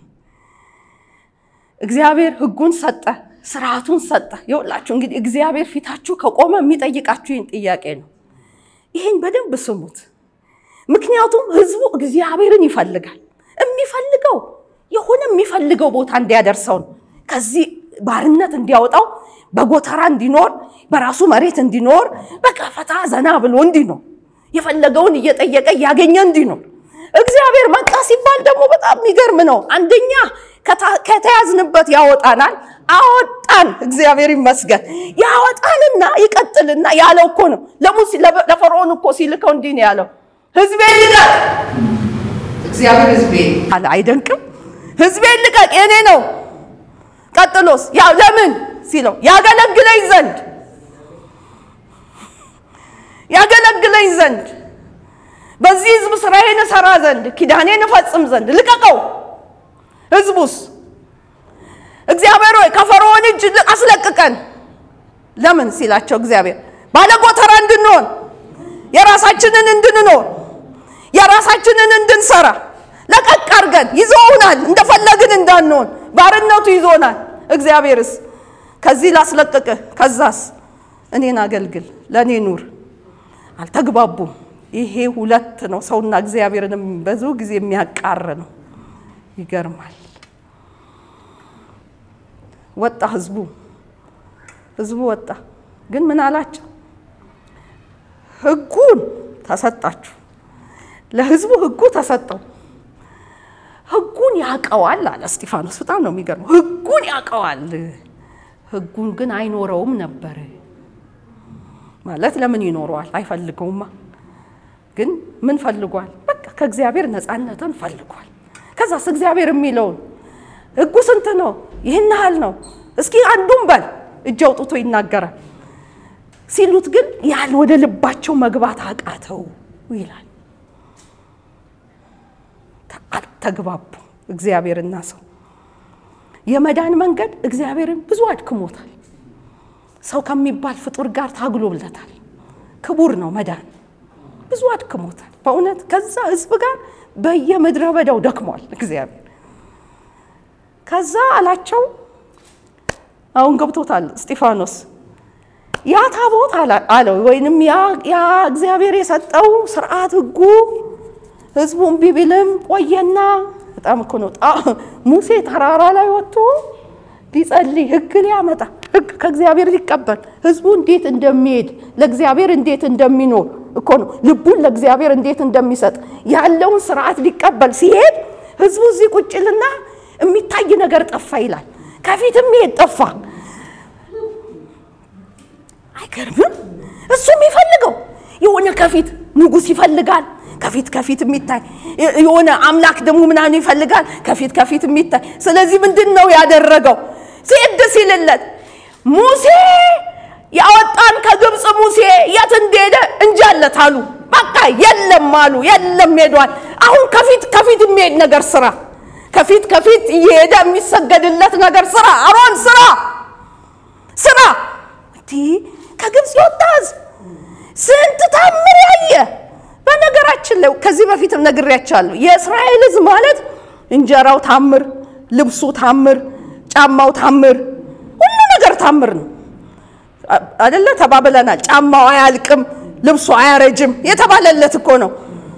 እግዚአብሔር ሕጉን ሰጠ፣ ስርዓቱን ሰጠ። ይኸውላችሁ እንግዲህ እግዚአብሔር ፊታችሁ ከቆመ የሚጠይቃችሁ ይህን ጥያቄ ነው። ይህን በደንብ ስሙት። ምክንያቱም ህዝቡ እግዚአብሔርን ይፈልጋል። የሚፈልገው የሆነ የሚፈልገው ቦታ እንዲያደርሰው ነው። ከዚህ ባርነት እንዲያወጣው፣ በጎተራ እንዲኖር፣ በራሱ መሬት እንዲኖር፣ በቃ ፈታ ዘና ብሎ እንዲኖር፣ የፈለገውን እየጠየቀ እያገኘ እንዲኖር እግዚአብሔር መጣ ሲባል ደግሞ በጣም የሚገርም ነው። አንደኛ ከተያዝንበት ያወጣናል። አወጣን፣ እግዚአብሔር ይመስገን። ያወጣንና ይቀጥልና ያለው እኮ ነው ለሙሴ ለፈርዖን እኮ ሲልከው እንዲህ ነው ያለው፣ ህዝቤን ልቀቅ። እግዚአብሔር ህዝቤ አለ። አይደንቅም? ህዝቤን ልቀቅ፣ የኔ ነው። ቀጥሎስ ያው ለምን ሲለው ያገለግለኝ ዘንድ ያገለግለኝ ዘንድ በዚህ ህዝብ ስራዬን እሰራ ዘንድ ኪዳኔን እፈጽም ዘንድ ልቀቀው። ህዝቡስ እግዚአብሔር ሆይ ከፈርዖን እጅ አስለቅቀን። ለምን ሲላቸው እግዚአብሔር ባለጎተራ እንድንሆን የራሳችንን እንድንኖር የራሳችንን እንድንሰራ ለቀቅ አድርገን ይዘውናል። እንደፈለግን እንዳንሆን ባርነቱ ይዞናል። እግዚአብሔርስ ከዚህ ላስለቅቅህ፣ ከዛስ እኔን አገልግል፣ ለእኔ ኑር። አልተግባቡም። ይሄ ሁለት ነው ሰውና እግዚአብሔርንም ብዙ ጊዜ የሚያቃር ነው። ይገርማል። ወጣ ህዝቡ ህዝቡ ወጣ። ግን ምን አላቸው? ህጉን ተሰጣችሁ። ለህዝቡ ህጉ ተሰጠው። ህጉን ያውቀዋል አለ እስጢፋኖስ። በጣም ነው የሚገርመው። ህጉን ያውቀዋል፣ ህጉን ግን አይኖረውም ነበር። ማለት ለምን ይኖረዋል? አይፈልገውማ። ግን ምን ፈልጓል? በቃ ከእግዚአብሔር ነፃነትን ፈልጓል። ከዛስ እግዚአብሔር የሚለውን ህጉ ስንት ነው? ይህን ያህል ነው። እስኪ አንዱን በል እጅ አውጥቶ ይናገራል ሲሉት ግን ያል ወደ ልባቸው መግባት አቃተው ይላል። አልተግባቡ እግዚአብሔርና ሰው። የመዳን መንገድ እግዚአብሔርን ብዙ አድክሞታል። ሰው ከሚባል ፍጡር ጋር ታግሎለታል። ክቡር ነው መዳን፣ ብዙ አድክሞታል በእውነት ከዛ ህዝብ ጋር በየምድረ በዳው ደክሟል እግዚአብሔር። ከዛ አላቸው አሁን ገብቶታል እስጢፋኖስ ያ ታቦት አለው ወይንም ያ እግዚአብሔር የሰጠው ስርዓት ህጉ ህዝቡ እምቢ ቢልም ቆየና በጣም እኮ ነው ሙሴ ተራራ ላይ ወጥቶ ሊጸልይ ህግ ሊያመጣ ህግ ከእግዚአብሔር ሊቀበል ህዝቡ እንዴት እንደሚሄድ ለእግዚአብሔር እንዴት እንደሚኖር እኮ ነው ልቡን ለእግዚአብሔር እንዴት እንደሚሰጥ ያለውን ስርዓት ሊቀበል ሲሄድ ህዝቡ እዚህ ቁጭልና የሚታይ ነገር ጠፋ ይላል። ከፊትም ይሄድ ጠፋ። አይገርምም? እሱ የሚፈልገው የሆነ ከፊት ንጉሥ ይፈልጋል። ከፊት ከፊት የሚታይ የሆነ አምላክ ደግሞ ምናምን ይፈልጋል። ከፊት ከፊት የሚታይ ስለዚህ ምንድን ነው ያደረገው? ሲድ ሲልለት ሙሴ ያወጣን ከግብፅ ሙሴ የት እንደሄደ እንጃለት አሉ። በቃ የለም አሉ። የለም ሄዷል። አሁን ከፊት ከፊት የሚሄድ ነገር ስራ፣ ከፊት ከፊት እየሄደ የሚሰገድለት ነገር ስራ። አሮን ስራ ስራ። እንዲህ ከግብፅ የወጣ ህዝብ ስንት ታምር ያየ በነገራችን ላይ ከዚህ በፊትም ነግሬያቸዋለሁ። የእስራኤል ህዝብ ማለት እንጀራው ታምር፣ ልብሱ ታምር፣ ጫማው ታምር፣ ሁሉ ነገር ታምር ነው አደለ? ተባብለናል። ጫማው አያልቅም፣ ልብሱ አያረጅም የተባለለት እኮ ነው።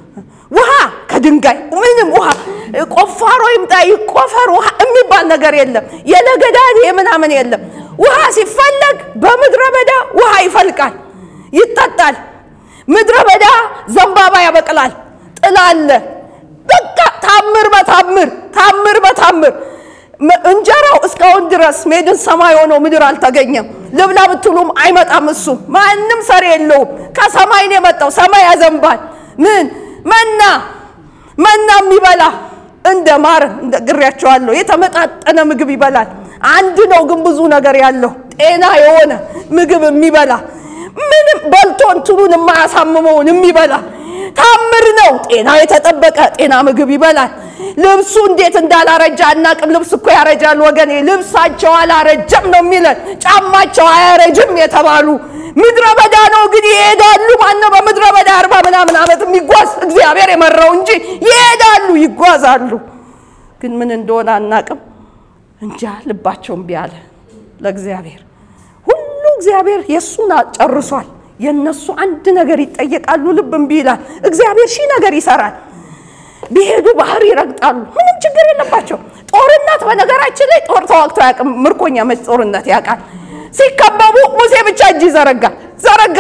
ውሃ ከድንጋይ ምንም ውሃ ቆፋሮ ይምጣ ይቆፈር ውሃ የሚባል ነገር የለም። የለገዳድ ምናምን የለም። ውሃ ሲፈለግ በምድረ በዳ ውሃ ይፈልቃል፣ ይጠጣል። ምድረ በዳ ዘንባባ ያበቅላል፣ ጥላ አለ። በቃ ታምር በታምር ታምር በታምር እንጀራው እስካሁን ድረስ ሜድን ሰማይ ሆኖ ምድር አልተገኘም። ልብላ ብትሉም አይመጣም። እሱ ማንም ሰሪ የለውም። ከሰማይ ነው የመጣው። ሰማይ ያዘንባል። ምን መና መና የሚበላ እንደ ማር እንደ ግሬያቸዋለሁ የተመጣጠነ ምግብ ይበላል። አንድ ነው ግን ብዙ ነገር ያለው ጤና የሆነ ምግብ የሚበላ ምንም በልቶ እንትኑን የማያሳምመውን የሚበላ ታምር ነው። ጤና የተጠበቀ ጤና ምግብ ይበላል። ልብሱ እንዴት እንዳላረጃ አናቅም። ልብስ እኮ ያረጃል ወገኔ። ልብሳቸው አላረጀም ነው የሚለን፣ ጫማቸው አያረጅም የተባሉ ምድረ በዳ ነው ግን ይሄዳሉ። ማነው በምድረ በዳ አርባ ምናምን ዓመት የሚጓዝ እግዚአብሔር የመራው እንጂ ይሄዳሉ፣ ይጓዛሉ። ግን ምን እንደሆነ አናቅም። እንጃ ልባቸው እምቢ አለ ለእግዚአብሔር። ሁሉ እግዚአብሔር የእሱን ጨርሷል። የእነሱ አንድ ነገር ይጠየቃሉ፣ ልብ እምቢ ይላል። እግዚአብሔር ሺህ ነገር ይሰራል። ቢሄዱ ባህር ይረግጣሉ። ምንም ችግር የለባቸው። ጦርነት በነገራችን ላይ ጦር ተዋግቶ አያውቅም። ምርኮኛ መች ጦርነት ያውቃል? ሲከበቡ ሙሴ ብቻ እጅ ይዘረጋ ዘረጋ።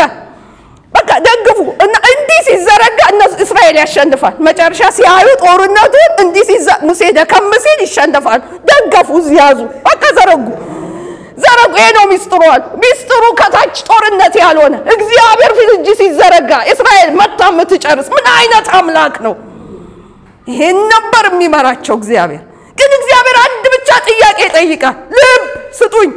በቃ ደግፉ እና እንዲህ ሲዘረጋ እነሱ እስራኤል ያሸንፋል። መጨረሻ ሲያዩ ጦርነቱን እንዲህ ሙሴ ደከም ሲል ይሸንፋሉ። ደገፉ፣ ያዙ፣ በቃ ዘረጉ ዘረጉ። ይሄ ነው ሚስጥሩ አሉ። ሚስጥሩ ከታች ጦርነት ያልሆነ እግዚአብሔር ፊት እጅ ሲዘረጋ እስራኤል መታ የምትጨርስ ምን አይነት አምላክ ነው? ይሄን ነበር የሚመራቸው እግዚአብሔር። ግን እግዚአብሔር አንድ ብቻ ጥያቄ ይጠይቃል። ልብ ስጡኝ፣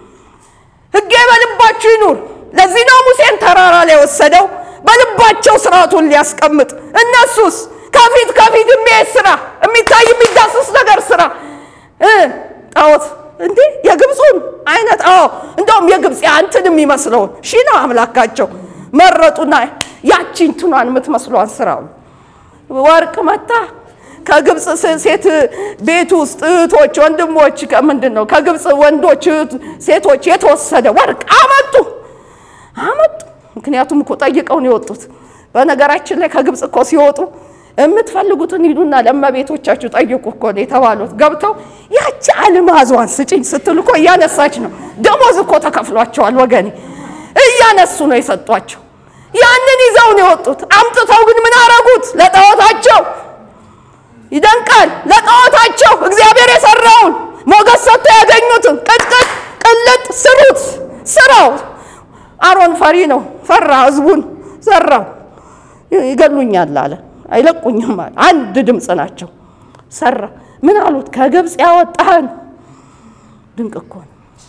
ሕጌ በልባችሁ ይኑር። ለዚህ ነው ሙሴን ተራራ ላይ ወሰደው በልባቸው ስርዓቱን ሊያስቀምጥ። እነሱስ ከፊት ከፊት የሚሄድ ስራ፣ የሚታይ የሚዳስስ ነገር ስራ ጣዖት እንዴ የግብፁን አይነት አዎ፣ እንደውም የግብፅ አንትን የሚመስለውን ሺ ነው አምላካቸው መረጡና ያቺ እንትኗን የምትመስሏን ስራው ወርቅ መታ ከግብፅ ሴት ቤት ውስጥ እህቶች ወንድሞች ምንድን ነው ከግብፅ ወንዶች ሴቶች የተወሰደ ወርቅ አመጡ አመጡ። ምክንያቱም እኮ ጠይቀው ነው የወጡት። በነገራችን ላይ ከግብፅ እኮ ሲወጡ የምትፈልጉትን ሂዱና ለእመቤቶቻችሁ ጠይቁ እኮ ነው የተባሉት። ገብተው ያቺ አልማዟን ስጭኝ ስትል እኮ እያነሳች ነው። ደሞዝ እኮ ተከፍሏቸዋል ወገኔ፣ እያነሱ ነው የሰጧቸው። ያንን ይዘው ነው የወጡት። አምጥተው ግን ምን አረጉት? ለጣዖታቸው ይደንቃል። ለጣዖታቸው እግዚአብሔር የሰራውን ሞገስ ሰጥቶ ያገኙትን ቅጥቅጥ ቅልጥ ስሩት። ስራው አሮን ፈሪ ነው፣ ፈራ። ህዝቡን ሰራው። ይገሉኛል አለ፣ አይለቁኝም አለ። አንድ ድምፅ ናቸው። ሰራ። ምን አሉት? ከግብፅ ያወጣህን ድንቅ እኮ ነው።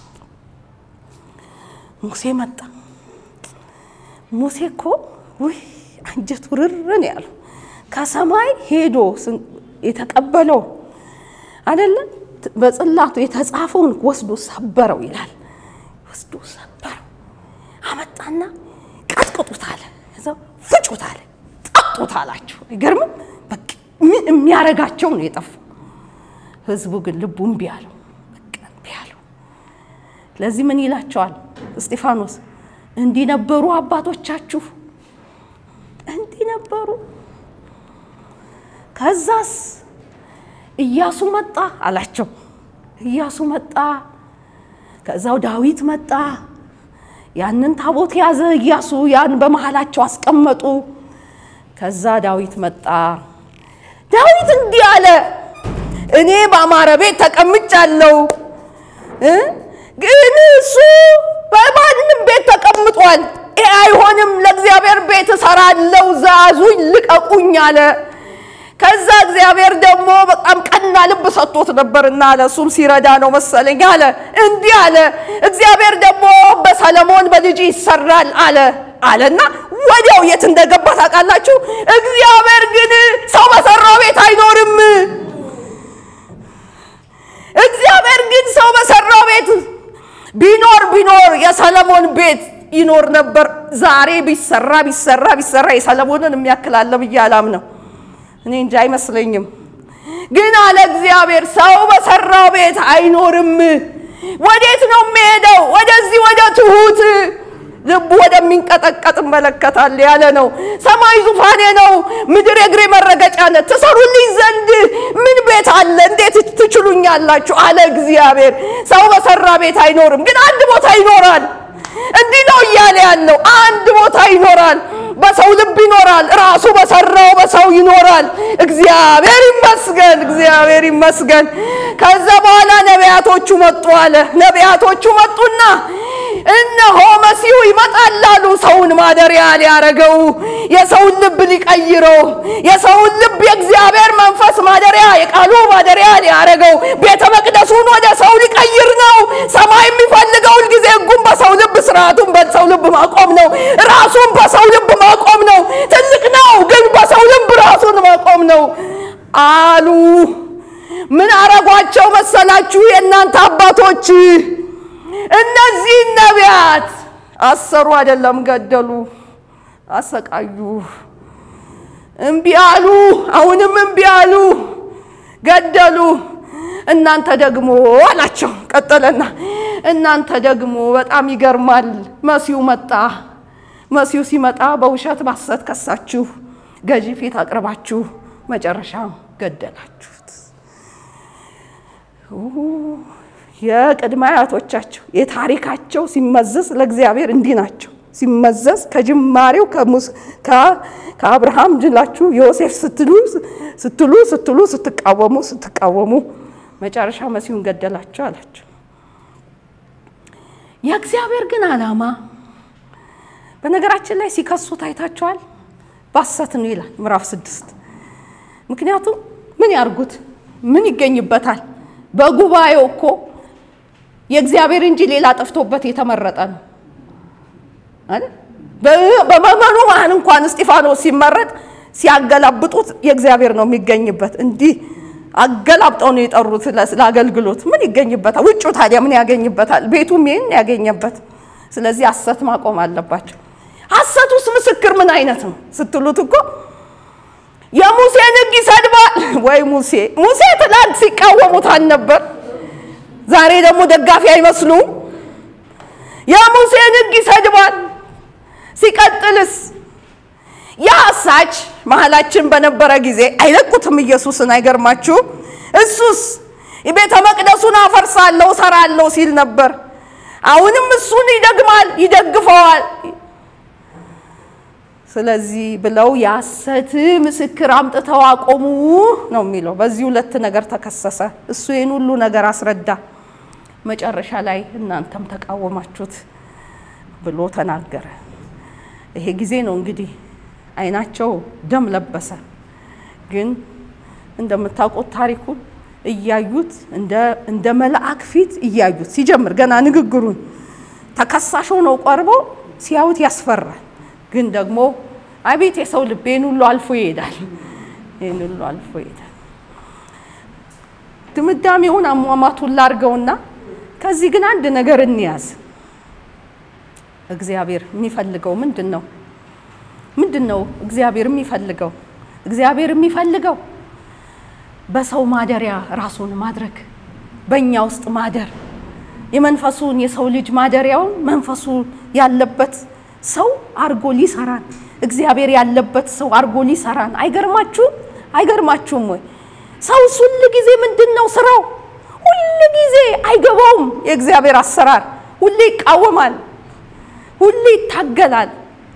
ሙሴ መጣ። ሙሴ እኮ ውይ አንጀቱ ርርን ያለው ከሰማይ ሄዶ የተቀበለው አይደለም በጽላቱ የተጻፈውን ወስዶ ሰበረው ይላል። ወስዶ ሰበረው አመጣና ቀጥቅጡት አለ፣ እዛው ፍጩት አለ፣ ጠጡት አላቸው። አይገርምም? በቃ ምን የሚያረጋቸው ነው የጠፋው። ህዝቡ ግን ልቡ እምቢ አለው፣ በቃ እምቢ አለው። ለዚህ ምን ይላቸዋል እስጢፋኖስ? እንዲህ ነበሩ አባቶቻችሁ፣ እንዲህ ነበሩ። ከዛስ ኢያሱ መጣ አላቸው። ኢያሱ መጣ። ከዛው ዳዊት መጣ። ያንን ታቦት ያዘ ኢያሱ፣ ያን በመሃላቸው አስቀመጡ። ከዛ ዳዊት መጣ። ዳዊት እንዲህ አለ፣ እኔ በአማረ ቤት ተቀምጫለሁ፣ ግን እሱ በማንም ቤት ተቀምጧል። ይሄ አይሆንም፣ ለእግዚአብሔር ቤት እሰራለሁ፣ ዛዙኝ፣ ልቀቁኝ አለ። ከዛ እግዚአብሔር ደግሞ በጣም ቀና ልብ ሰጥቶት ነበርና አለ እሱም ሲረዳ ነው መሰለኝ አለ እንዲህ አለ እግዚአብሔር ደግሞ በሰለሞን በልጅ ይሰራል አለ አለና ወዲያው የት እንደገባ ታውቃላችሁ እግዚአብሔር ግን ሰው በሰራው ቤት አይኖርም እግዚአብሔር ግን ሰው በሰራው ቤት ቢኖር ቢኖር የሰለሞን ቤት ይኖር ነበር ዛሬ ቢሰራ ቢሰራ ቢሰራ የሰለሞንን የሚያክል አለ ብዬ አላምነው እኔ እንጂ አይመስለኝም። ግን አለ እግዚአብሔር ሰው በሰራው ቤት አይኖርም። ወዴት ነው የሚሄደው? ወደዚህ ወደ ትሁት ልቡ ወደሚንቀጠቀጥ እመለከታል ያለ ነው። ሰማይ ዙፋኔ ነው፣ ምድር የእግሬ መረገጫ ነት። ትሰሩልኝ ዘንድ ምን ቤት አለ? እንዴት ትችሉኛላችሁ? አለ እግዚአብሔር። ሰው በሰራ ቤት አይኖርም፣ ግን አንድ ቦታ ይኖራል። እንዲህ ነው እያለ ያለው አንድ ቦታ ይኖራል። በሰው ልብ ይኖራል። ራሱ በሰራው በሰው ይኖራል። እግዚአብሔር ይመስገን፣ እግዚአብሔር ይመስገን። ከዛ በኋላ ነቢያቶቹ መጡ አለ። ነቢያቶቹ መጡና እነሆ መሲሁ ይመጣል አሉ። ሰውን ማደሪያ ሊያረገው፣ የሰውን ልብ ሊቀይረው፣ የሰውን ልብ የእግዚአብሔር መንፈስ ማደሪያ የቃሉ ማደሪያ ሊያረገው፣ ቤተ መቅደሱን ወደ ሰው ሊቀይር ነው። ሰማይ የሚፈልገው ሁልጊዜ ሕጉን በሰው ልብ ስርዓቱን በሰው ልብ ማቆም ነው። ራሱን በሰው ልብ ማቆም ነው። ትልቅ ነው፣ ግን በሰው ልብ ራሱን ማቆም ነው አሉ። ምን አረጓቸው መሰላችሁ? የእናንተ አባቶች እነዚህን ነቢያት አሰሩ፣ አይደለም ገደሉ፣ አሰቃዩ። እምቢ አሉ። አሁንም እምቢ አሉ፣ ገደሉ። እናንተ ደግሞ አላቸው። ቀጠለና እናንተ ደግሞ በጣም ይገርማል። መሲሁ መጣ። መሲሁ ሲመጣ በውሸት ባሰት ከሳችሁ፣ ገዢ ፊት አቅርባችሁ መጨረሻ ገደላችሁት። የቅድመ አያቶቻቸው የታሪካቸው ሲመዘዝ ለእግዚአብሔር እንዲህ ናቸው። ሲመዘዝ ከጅማሬው ከአብርሃም ጅላችሁ ዮሴፍ ስትሉ ስትሉ ስትሉ ስትቃወሙ ስትቃወሙ መጨረሻ መሲሁን ገደላቸው አላቸው። የእግዚአብሔር ግን ዓላማ በነገራችን ላይ ሲከሱት አይታቸዋል። ባሰት ነው ይላል ምዕራፍ ስድስት ምክንያቱም ምን ያርጉት? ምን ይገኝበታል? በጉባኤው እኮ የእግዚአብሔር እንጂ ሌላ ጠፍቶበት የተመረጠ ነው አይደል? በመመኑ መሀል እንኳን እስጢፋኖስ ሲመረጥ ሲያገላብጡት የእግዚአብሔር ነው የሚገኝበት። እንዲህ አገላብጠው ነው የጠሩት ለአገልግሎት። ምን ይገኝበታል? ውጩ ታዲያ ምን ያገኝበታል? ቤቱም ይህን ያገኘበት። ስለዚህ ሐሰት ማቆም አለባቸው። ሐሰት ውስጥ ምስክር ምን አይነት ነው ስትሉት እኮ የሙሴን ሕግ ይሰድባል። ወይ ሙሴ ሙሴ ትላንት ሲቃወሙት አልነበር? ዛሬ ደግሞ ደጋፊ አይመስሉም። የሙሴን ሕግ ይሰድባል። ሲቀጥልስ የአሳች መሀላችን በነበረ ጊዜ አይለቁትም ኢየሱስን። አይገርማችሁ? እሱስ ቤተ መቅደሱን አፈርሳለሁ እሰራለሁ ሲል ነበር። አሁንም እሱን ይደግማል፣ ይደግፈዋል። ስለዚህ ብለው የሐሰት ምስክር አምጥተው አቆሙ ነው የሚለው። በዚህ ሁለት ነገር ተከሰሰ። እሱ ይህን ሁሉ ነገር አስረዳ። መጨረሻ ላይ እናንተም ተቃወማችሁት ብሎ ተናገረ። ይሄ ጊዜ ነው እንግዲህ አይናቸው ደም ለበሰ። ግን እንደምታውቁት ታሪኩን እያዩት እንደ መልአክ ፊት እያዩት ሲጀምር ገና ንግግሩን ተከሳሽ ሆነው ቀርቦ ሲያዩት ያስፈራል። ግን ደግሞ አቤት የሰው ልብ ይህን ሁሉ አልፎ ይሄዳል። ይህን ሁሉ አልፎ ይሄዳል። ድምዳሜውን አሟሟቱን ላርገውና ከዚህ ግን አንድ ነገር እንያዝ። እግዚአብሔር የሚፈልገው ምንድን ነው? ምንድን ነው እግዚአብሔር የሚፈልገው? እግዚአብሔር የሚፈልገው በሰው ማደሪያ ራሱን ማድረግ፣ በእኛ ውስጥ ማደር፣ የመንፈሱን የሰው ልጅ ማደሪያውን መንፈሱ ያለበት ሰው አርጎ ሊሰራን፣ እግዚአብሔር ያለበት ሰው አርጎ ሊሰራን። አይገርማችሁም? አይገርማችሁም ወይ? ሰውስ ሁል ጊዜ ምንድን ነው ስራው? ሁል ጊዜ አይገባውም የእግዚአብሔር አሰራር። ሁሌ ይቃወማል፣ ሁሌ ይታገላል።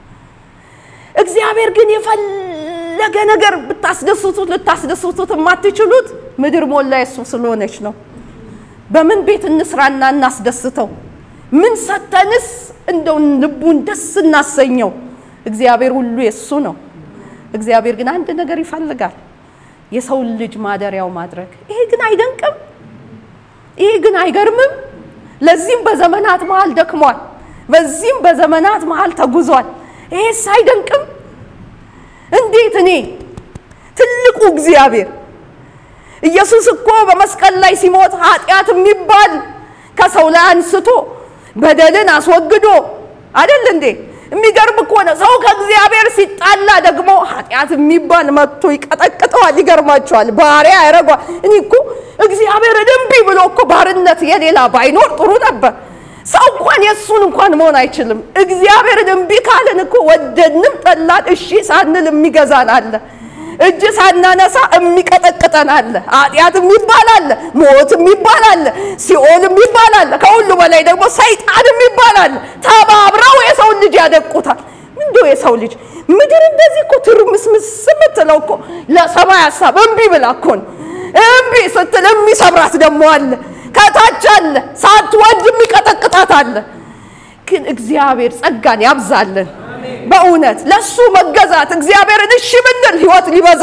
እግዚአብሔር ግን የፈለገ ነገር ብታስደስቱት ልታስደስቱት የማትችሉት ምድር ሞላ የሱ ስለሆነች ነው። በምን ቤት እንስራና እናስደስተው? ምን ሰተንስ እንደው ልቡን ደስ እናሰኘው? እግዚአብሔር ሁሉ የሱ ነው። እግዚአብሔር ግን አንድ ነገር ይፈልጋል፣ የሰውን ልጅ ማደሪያው ማድረግ። ይሄ ግን አይደንቅም? ይሄ ግን አይገርምም? ለዚህም በዘመናት መሃል ደክሟል። በዚህም በዘመናት መሃል ተጉዟል። ይሄስ አይደንቅም? እንዴት እኔ ትልቁ እግዚአብሔር ኢየሱስ እኮ በመስቀል ላይ ሲሞት ኃጢአት የሚባል ከሰው ላይ አንስቶ በደልን አስወግዶ አይደል እንዴ? የሚገርም እኮ ነው። ሰው ከእግዚአብሔር ሲጣላ ደግሞ ኃጢአት የሚባል መጥቶ ይቀጠቅጠዋል። ይገርማቸዋል። ባሪያ ያደርገዋል። እኔ እኮ እግዚአብሔር እምቢ ብሎ እኮ ባርነት የሌላ ባይኖር ጥሩ ነበር። ሰው እንኳን የእሱን እንኳን መሆን አይችልም። እግዚአብሔርን እምቢ ካልን እኮ ወደድንም ጠላን እሺ ሳንል የሚገዛን አለ። እጅ ሳናነሳ የሚቀጠቅጠን አለ። ኃጢአት የሚባል አለ፣ ሞት የሚባል አለ፣ ሲኦል የሚባል አለ። ከሁሉ በላይ ደግሞ ሰይጣን የሚባል አለ። ተባብረው የሰውን ልጅ ያደቁታል። እንዲሁ የሰው ልጅ ምድር እንደዚህ እኮ ትርምስምስ የምትለው እኮ ለሰማይ ሀሳብ እምቢ ብላ እኮ ነው። እምቢ ስትል የሚሰብራት ደግሞ አለ ከታች አለ። ሳትወድ የሚቀጠቅጣት አለ። ግን እግዚአብሔር ጸጋን ያብዛልን። በእውነት ለሱ መገዛት እግዚአብሔርን እሺ ብንል ህይወት ሊበዛ፣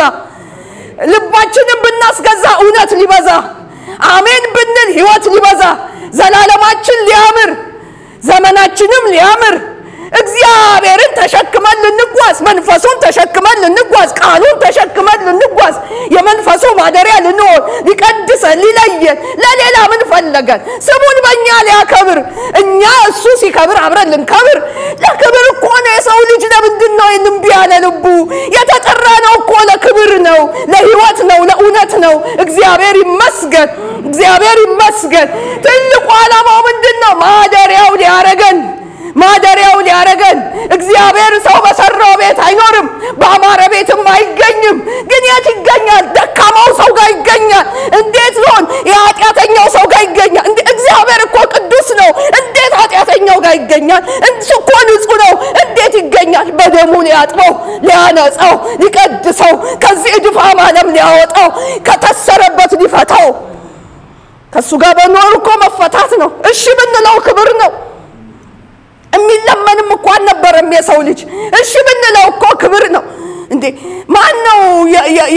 ልባችንን ብናስገዛ እውነት ሊበዛ፣ አሜን ብንል ህይወት ሊበዛ፣ ዘላለማችን ሊያምር፣ ዘመናችንም ሊያምር እግዚአብሔርን ተሸክመን ልንጓዝ፣ መንፈሱን ተሸክመን ልንጓዝ፣ ቃሉን ተሸክመን ልንጓዝ፣ የመንፈሱ ማደሪያ ልንሆን፣ ሊቀድሰን፣ ሊለየን፣ ለሌላ ምን ፈለገን? ስሙን በእኛ ሊያከብር፣ እኛ እሱ ሲከብር አብረን ልንከብር። ለክብር እኮ ነው የሰው ልጅ። ለምንድን ነው ይህን እምቢ ያለ ልቡ? የተጠራ ነው እኮ ለክብር ነው፣ ለህይወት ነው፣ ለእውነት ነው። እግዚአብሔር ይመስገን፣ እግዚአብሔር ይመስገን። ትልቁ ዓላማው ምንድን ነው? ማደሪያው ሊያረገን ማደሪያው ሊያረገን። እግዚአብሔር ሰው በሰራው ቤት አይኖርም፣ በአማረ ቤትም አይገኝም። ግን የት ይገኛል? ደካማው ሰው ጋር ይገኛል። እንዴት ሊሆን? የኃጢአተኛው ሰው ጋር ይገኛል። እግዚአብሔር እኮ ቅዱስ ነው። እንዴት ኃጢአተኛው ጋር ይገኛል? እሱ እኮ ንጹሕ ነው። እንዴት ይገኛል? በደሙ ሊያጥበው፣ ሊያነጻው፣ ሊቀድሰው፣ ከዚህ እድፋም ዓለም ሊያወጣው፣ ከታሰረበት ሊፈታው። ከእሱ ጋር በኖር እኮ መፈታት ነው። እሺ ብንለው ክብር ነው። የሚለመንም እኮ አልነበረም የሰው ልጅ። እሺ ብንለው እኮ ክብር ነው እንዴ! ማን ነው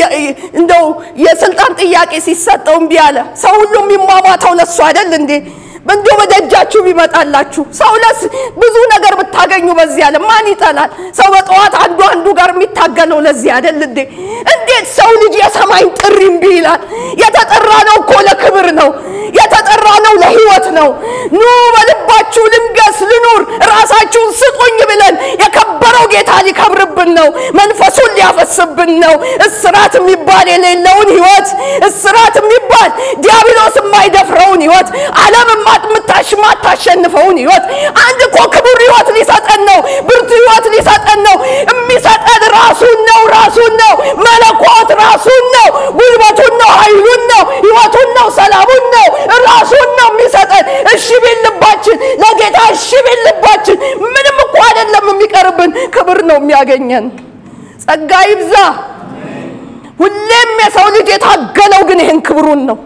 እንደው የስልጣን ጥያቄ ሲሰጠው እምቢ አለ? ሰው ሁሉ የሚሟሟተው ለሱ አይደል እንዴ? እንዲሁ በደጃችሁ ቢመጣላችሁ ሰው ለስ ብዙ ነገር ብታገኙ በዚህ ዓለም ማን ይጠላል? ሰው በጠዋት አንዱ አንዱ ጋር የሚታገለው ለዚህ አይደል እንዴ? እንዴት ሰው ልጅ የሰማይን ጥሪ እምቢ ይላል? የተጠራ ነው እኮ ለክብር ነው። የተጠራ ነው ለህይወት ነው። ኑ በልባችሁ ልንገስ ልኑር፣ ራሳችሁን ስጡኝ ብለን የከበረው ጌታ ሊከብርብን ነው። መንፈሱን ሊያፈስብን ነው። እስራት የሚባል የሌለውን ህይወት እስራት የሚባል ዲያብሎስ የማይደፍረውን ህይወት ዓለም የማታሸንፈውን ህይወት አንድ እኮ ክቡር ህይወት ሊሰጠን ነው። ብርቱ ህይወት ሊሰጠን ነው። የሚሰጠን ራሱን ነው። ራሱን ነው። መለኮት ራሱን ነው። ጉልበቱን ነው። ኃይሉን ነው። ህይወቱን ነው። ሰላሙን ነው። ራሱን ነው የሚሰጠን። እሺ ቢል ልባችን ለጌታ እሺ ቢል ልባችን ምንም እኮ አይደለም የሚቀርብን፣ ክብር ነው የሚያገኘን። ጸጋ ይብዛ። ሁሌም የሰው ልጅ የታገለው ግን ይህን ክብሩን ነው።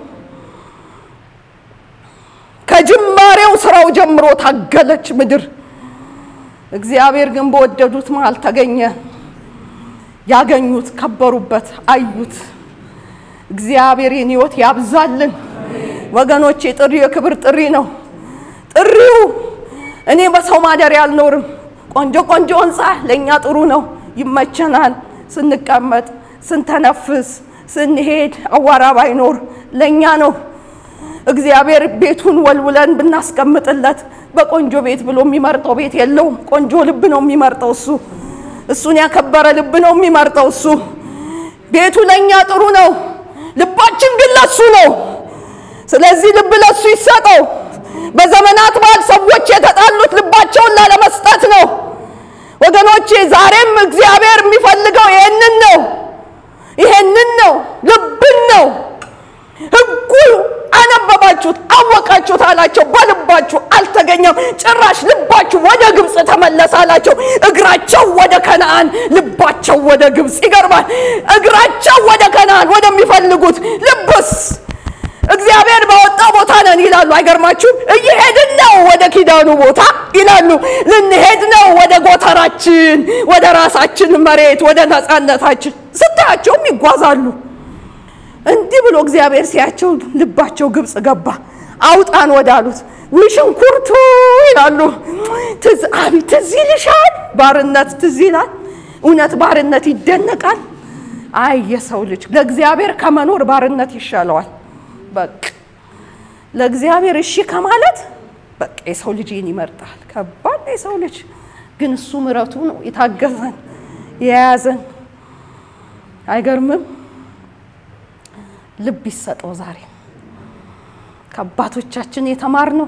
ከጅማሬው ስራው ጀምሮ ታገለች ምድር። እግዚአብሔር ግን በወደዱት መሃል ተገኘ። ያገኙት፣ ከበሩበት፣ አዩት። እግዚአብሔር ይህን ህይወት ያብዛልን ወገኖቼ። ጥሪ የክብር ጥሪ ነው። ጥሪው እኔ በሰው ማደሪያ አልኖርም። ቆንጆ ቆንጆ ህንፃ ለእኛ ጥሩ ነው፣ ይመቸናል። ስንቀመጥ፣ ስንተነፍስ፣ ስንሄድ አዋራ ባይኖር ለእኛ ነው። እግዚአብሔር ቤቱን ወልውለን ብናስቀምጥለት በቆንጆ ቤት ብሎ የሚመርጠው ቤት የለውም። ቆንጆ ልብ ነው የሚመርጠው እሱ። እሱን ያከበረ ልብ ነው የሚመርጠው እሱ። ቤቱ ለእኛ ጥሩ ነው፣ ልባችን ግን ለሱ ነው። ስለዚህ ልብ ለሱ ይሰጠው። በዘመናት በዓል ሰዎች የተጣሉት ልባቸውን ላለመስጠት ነው። ወገኖቼ ዛሬም እግዚአብሔር የሚፈልገው ይሄንን ነው፣ ይሄንን ነው፣ ልብን ነው። ህጉ አነበባችሁት፣ አወቃችሁት አላቸው። በልባችሁ አልተገኘም። ጭራሽ ልባችሁ ወደ ግብፅ ተመለሰ አላቸው። እግራቸው ወደ ከነአን፣ ልባቸው ወደ ግብፅ። ይገርማል። እግራቸው ወደ ከነአን ወደሚፈልጉት፣ ልብስ እግዚአብሔር ባወጣው ቦታ ነን ይላሉ። አይገርማችሁም? እየሄድን ነው ወደ ኪዳኑ ቦታ ይላሉ። ልንሄድ ነው ወደ ጎተራችን፣ ወደ ራሳችን መሬት፣ ወደ ነፃነታችን። ስታያቸውም ይጓዛሉ። እንዲህ ብሎ እግዚአብሔር ሲያቸው ልባቸው ግብፅ ገባ። አውጣን ወዳሉት ውሽንኩርቱ ይላሉ። አቤት ትዝ ይልሻል። ባርነት ትዝ ይላል። እውነት ባርነት ይደነቃል። አይ የሰው ልጅ ለእግዚአብሔር ከመኖር ባርነት ይሻለዋል። በቃ ለእግዚአብሔር እሺ ከማለት በቃ የሰው ልጅ ይህን ይመርጣል። ከባድ ነው የሰው ልጅ ግን እሱ ምሕረቱ ነው የታገዘን የያዘን። አይገርምም? ልብ ይሰጠው ዛሬ ከአባቶቻችን የተማርነው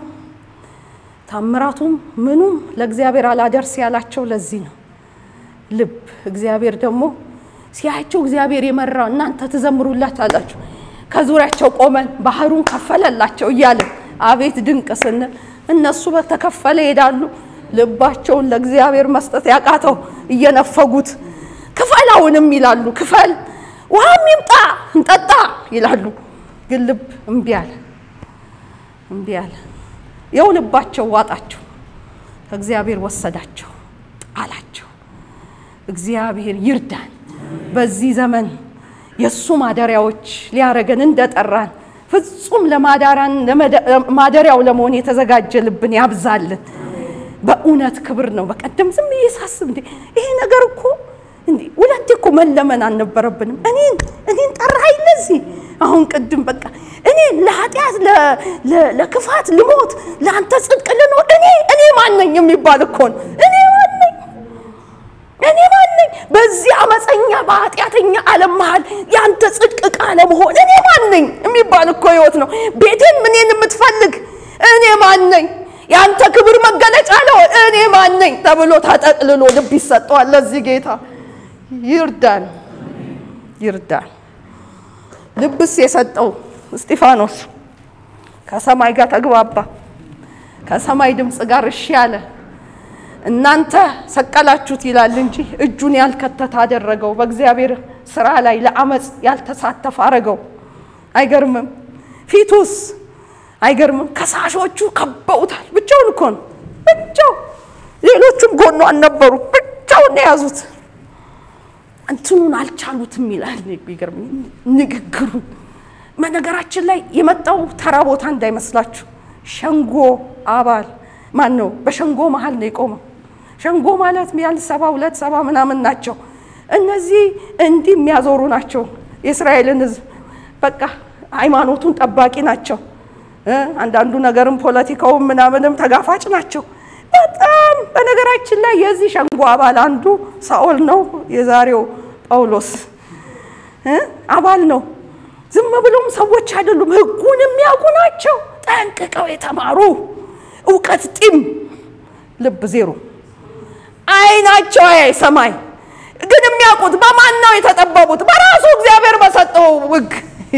ታምራቱም ምኑም ለእግዚአብሔር አላደርስ ያላቸው ለዚህ ነው። ልብ እግዚአብሔር ደግሞ ሲያቸው እግዚአብሔር የመራው እናንተ ትዘምሩላት አላችሁ። ከዙሪያቸው ቆመን ባህሩን ከፈለላቸው እያለን አቤት ድንቅ ስንል እነሱ በተከፈለ ይሄዳሉ። ልባቸውን ለእግዚአብሔር መስጠት ያቃተው እየነፈጉት ክፈላውንም ይላሉ። ክፈል ውሃም ይምጣ እንጠጣ ይላሉ። ግን ልብ እምቢ አለ፣ እምቢ አለ። የው ልባቸው ዋጣቸው፣ ከእግዚአብሔር ወሰዳቸው፣ ጣላቸው። እግዚአብሔር ይርዳን። በዚህ ዘመን የእሱ ማደሪያዎች ሊያረገን እንደጠራን ፍጹም ለማደሪያው ለመሆን የተዘጋጀ ልብን ያብዛልን። በእውነት ክብር ነው። በቀደም ዝም ብዬ ሳስብ እንዴ ይሄ ነገር እኮ እንዴ ሁለቴ እኮ መለመን አልነበረብንም። እኔን እኔን ጠራኸኝ ለዚህ አሁን ቅድም በቃ እኔ ለኃጢአት ለክፋት ልሞት ለአንተ ጽድቅ ልኖር እኔ እኔ ማነኝ የሚባል እኮ ነው። እኔ ማነኝ እኔ ማነኝ በዚህ አመፀኛ በኃጢአተኛ ዓለም መሃል የአንተ ጽድቅ ዕቃ ለመሆን እኔ ማነኝ የሚባል እኮ ህይወት ነው። ቤቴን ምኔን የምትፈልግ እኔ ማነኝ የአንተ ክብር መገለጫ ነው እኔ ማነኝ ተብሎ ተጠቅልሎ ልብ ይሰጠዋል። ለዚህ ጌታ ይርዳን ይርዳን። ልብስ የሰጠው እስጢፋኖስ ከሰማይ ጋር ተግባባ። ከሰማይ ድምፅ ጋር እሺ አለ። እናንተ ሰቀላችሁት ይላል እንጂ እጁን ያልከተተ አደረገው። በእግዚአብሔር ስራ ላይ ለአመፅ ያልተሳተፈ አረገው። አይገርምም? ፊቱስ አይገርምም? ከሳሾቹ ከበውታል። ብቻውን እኮ ነው፣ ብቻው ሌሎቹም ጎኑ አልነበሩ። ብቻውን የያዙት እንትኑን አልቻሉትም ይላል። ይገርም ንግግሩን። በነገራችን ላይ የመጣው ተራ ቦታ እንዳይመስላችሁ ሸንጎ አባል ማን ነው? በሸንጎ መሀል ነው የቆመው። ሸንጎ ማለት ቢያንስ ሰባ ሁለት ሰባ ምናምን ናቸው። እነዚህ እንዲህ የሚያዞሩ ናቸው። የእስራኤልን ሕዝብ በቃ ሃይማኖቱን ጠባቂ ናቸው። አንዳንዱ ነገርም ፖለቲካውም ምናምንም ተጋፋጭ ናቸው። በጣም በነገራችን ላይ የዚህ ሸንጎ አባል አንዱ ሳኦል ነው። የዛሬው ጳውሎስ አባል ነው። ዝም ብሎም ሰዎች አይደሉም፣ ሕጉን የሚያውቁ ናቸው። ጠንቅቀው የተማሩ እውቀት ጢም ልብ ዜሮ አይናቸው አያይ ሰማይ ግን የሚያውቁት በማን ነው የተጠበቡት? በራሱ እግዚአብሔር በሰጠው ሕግ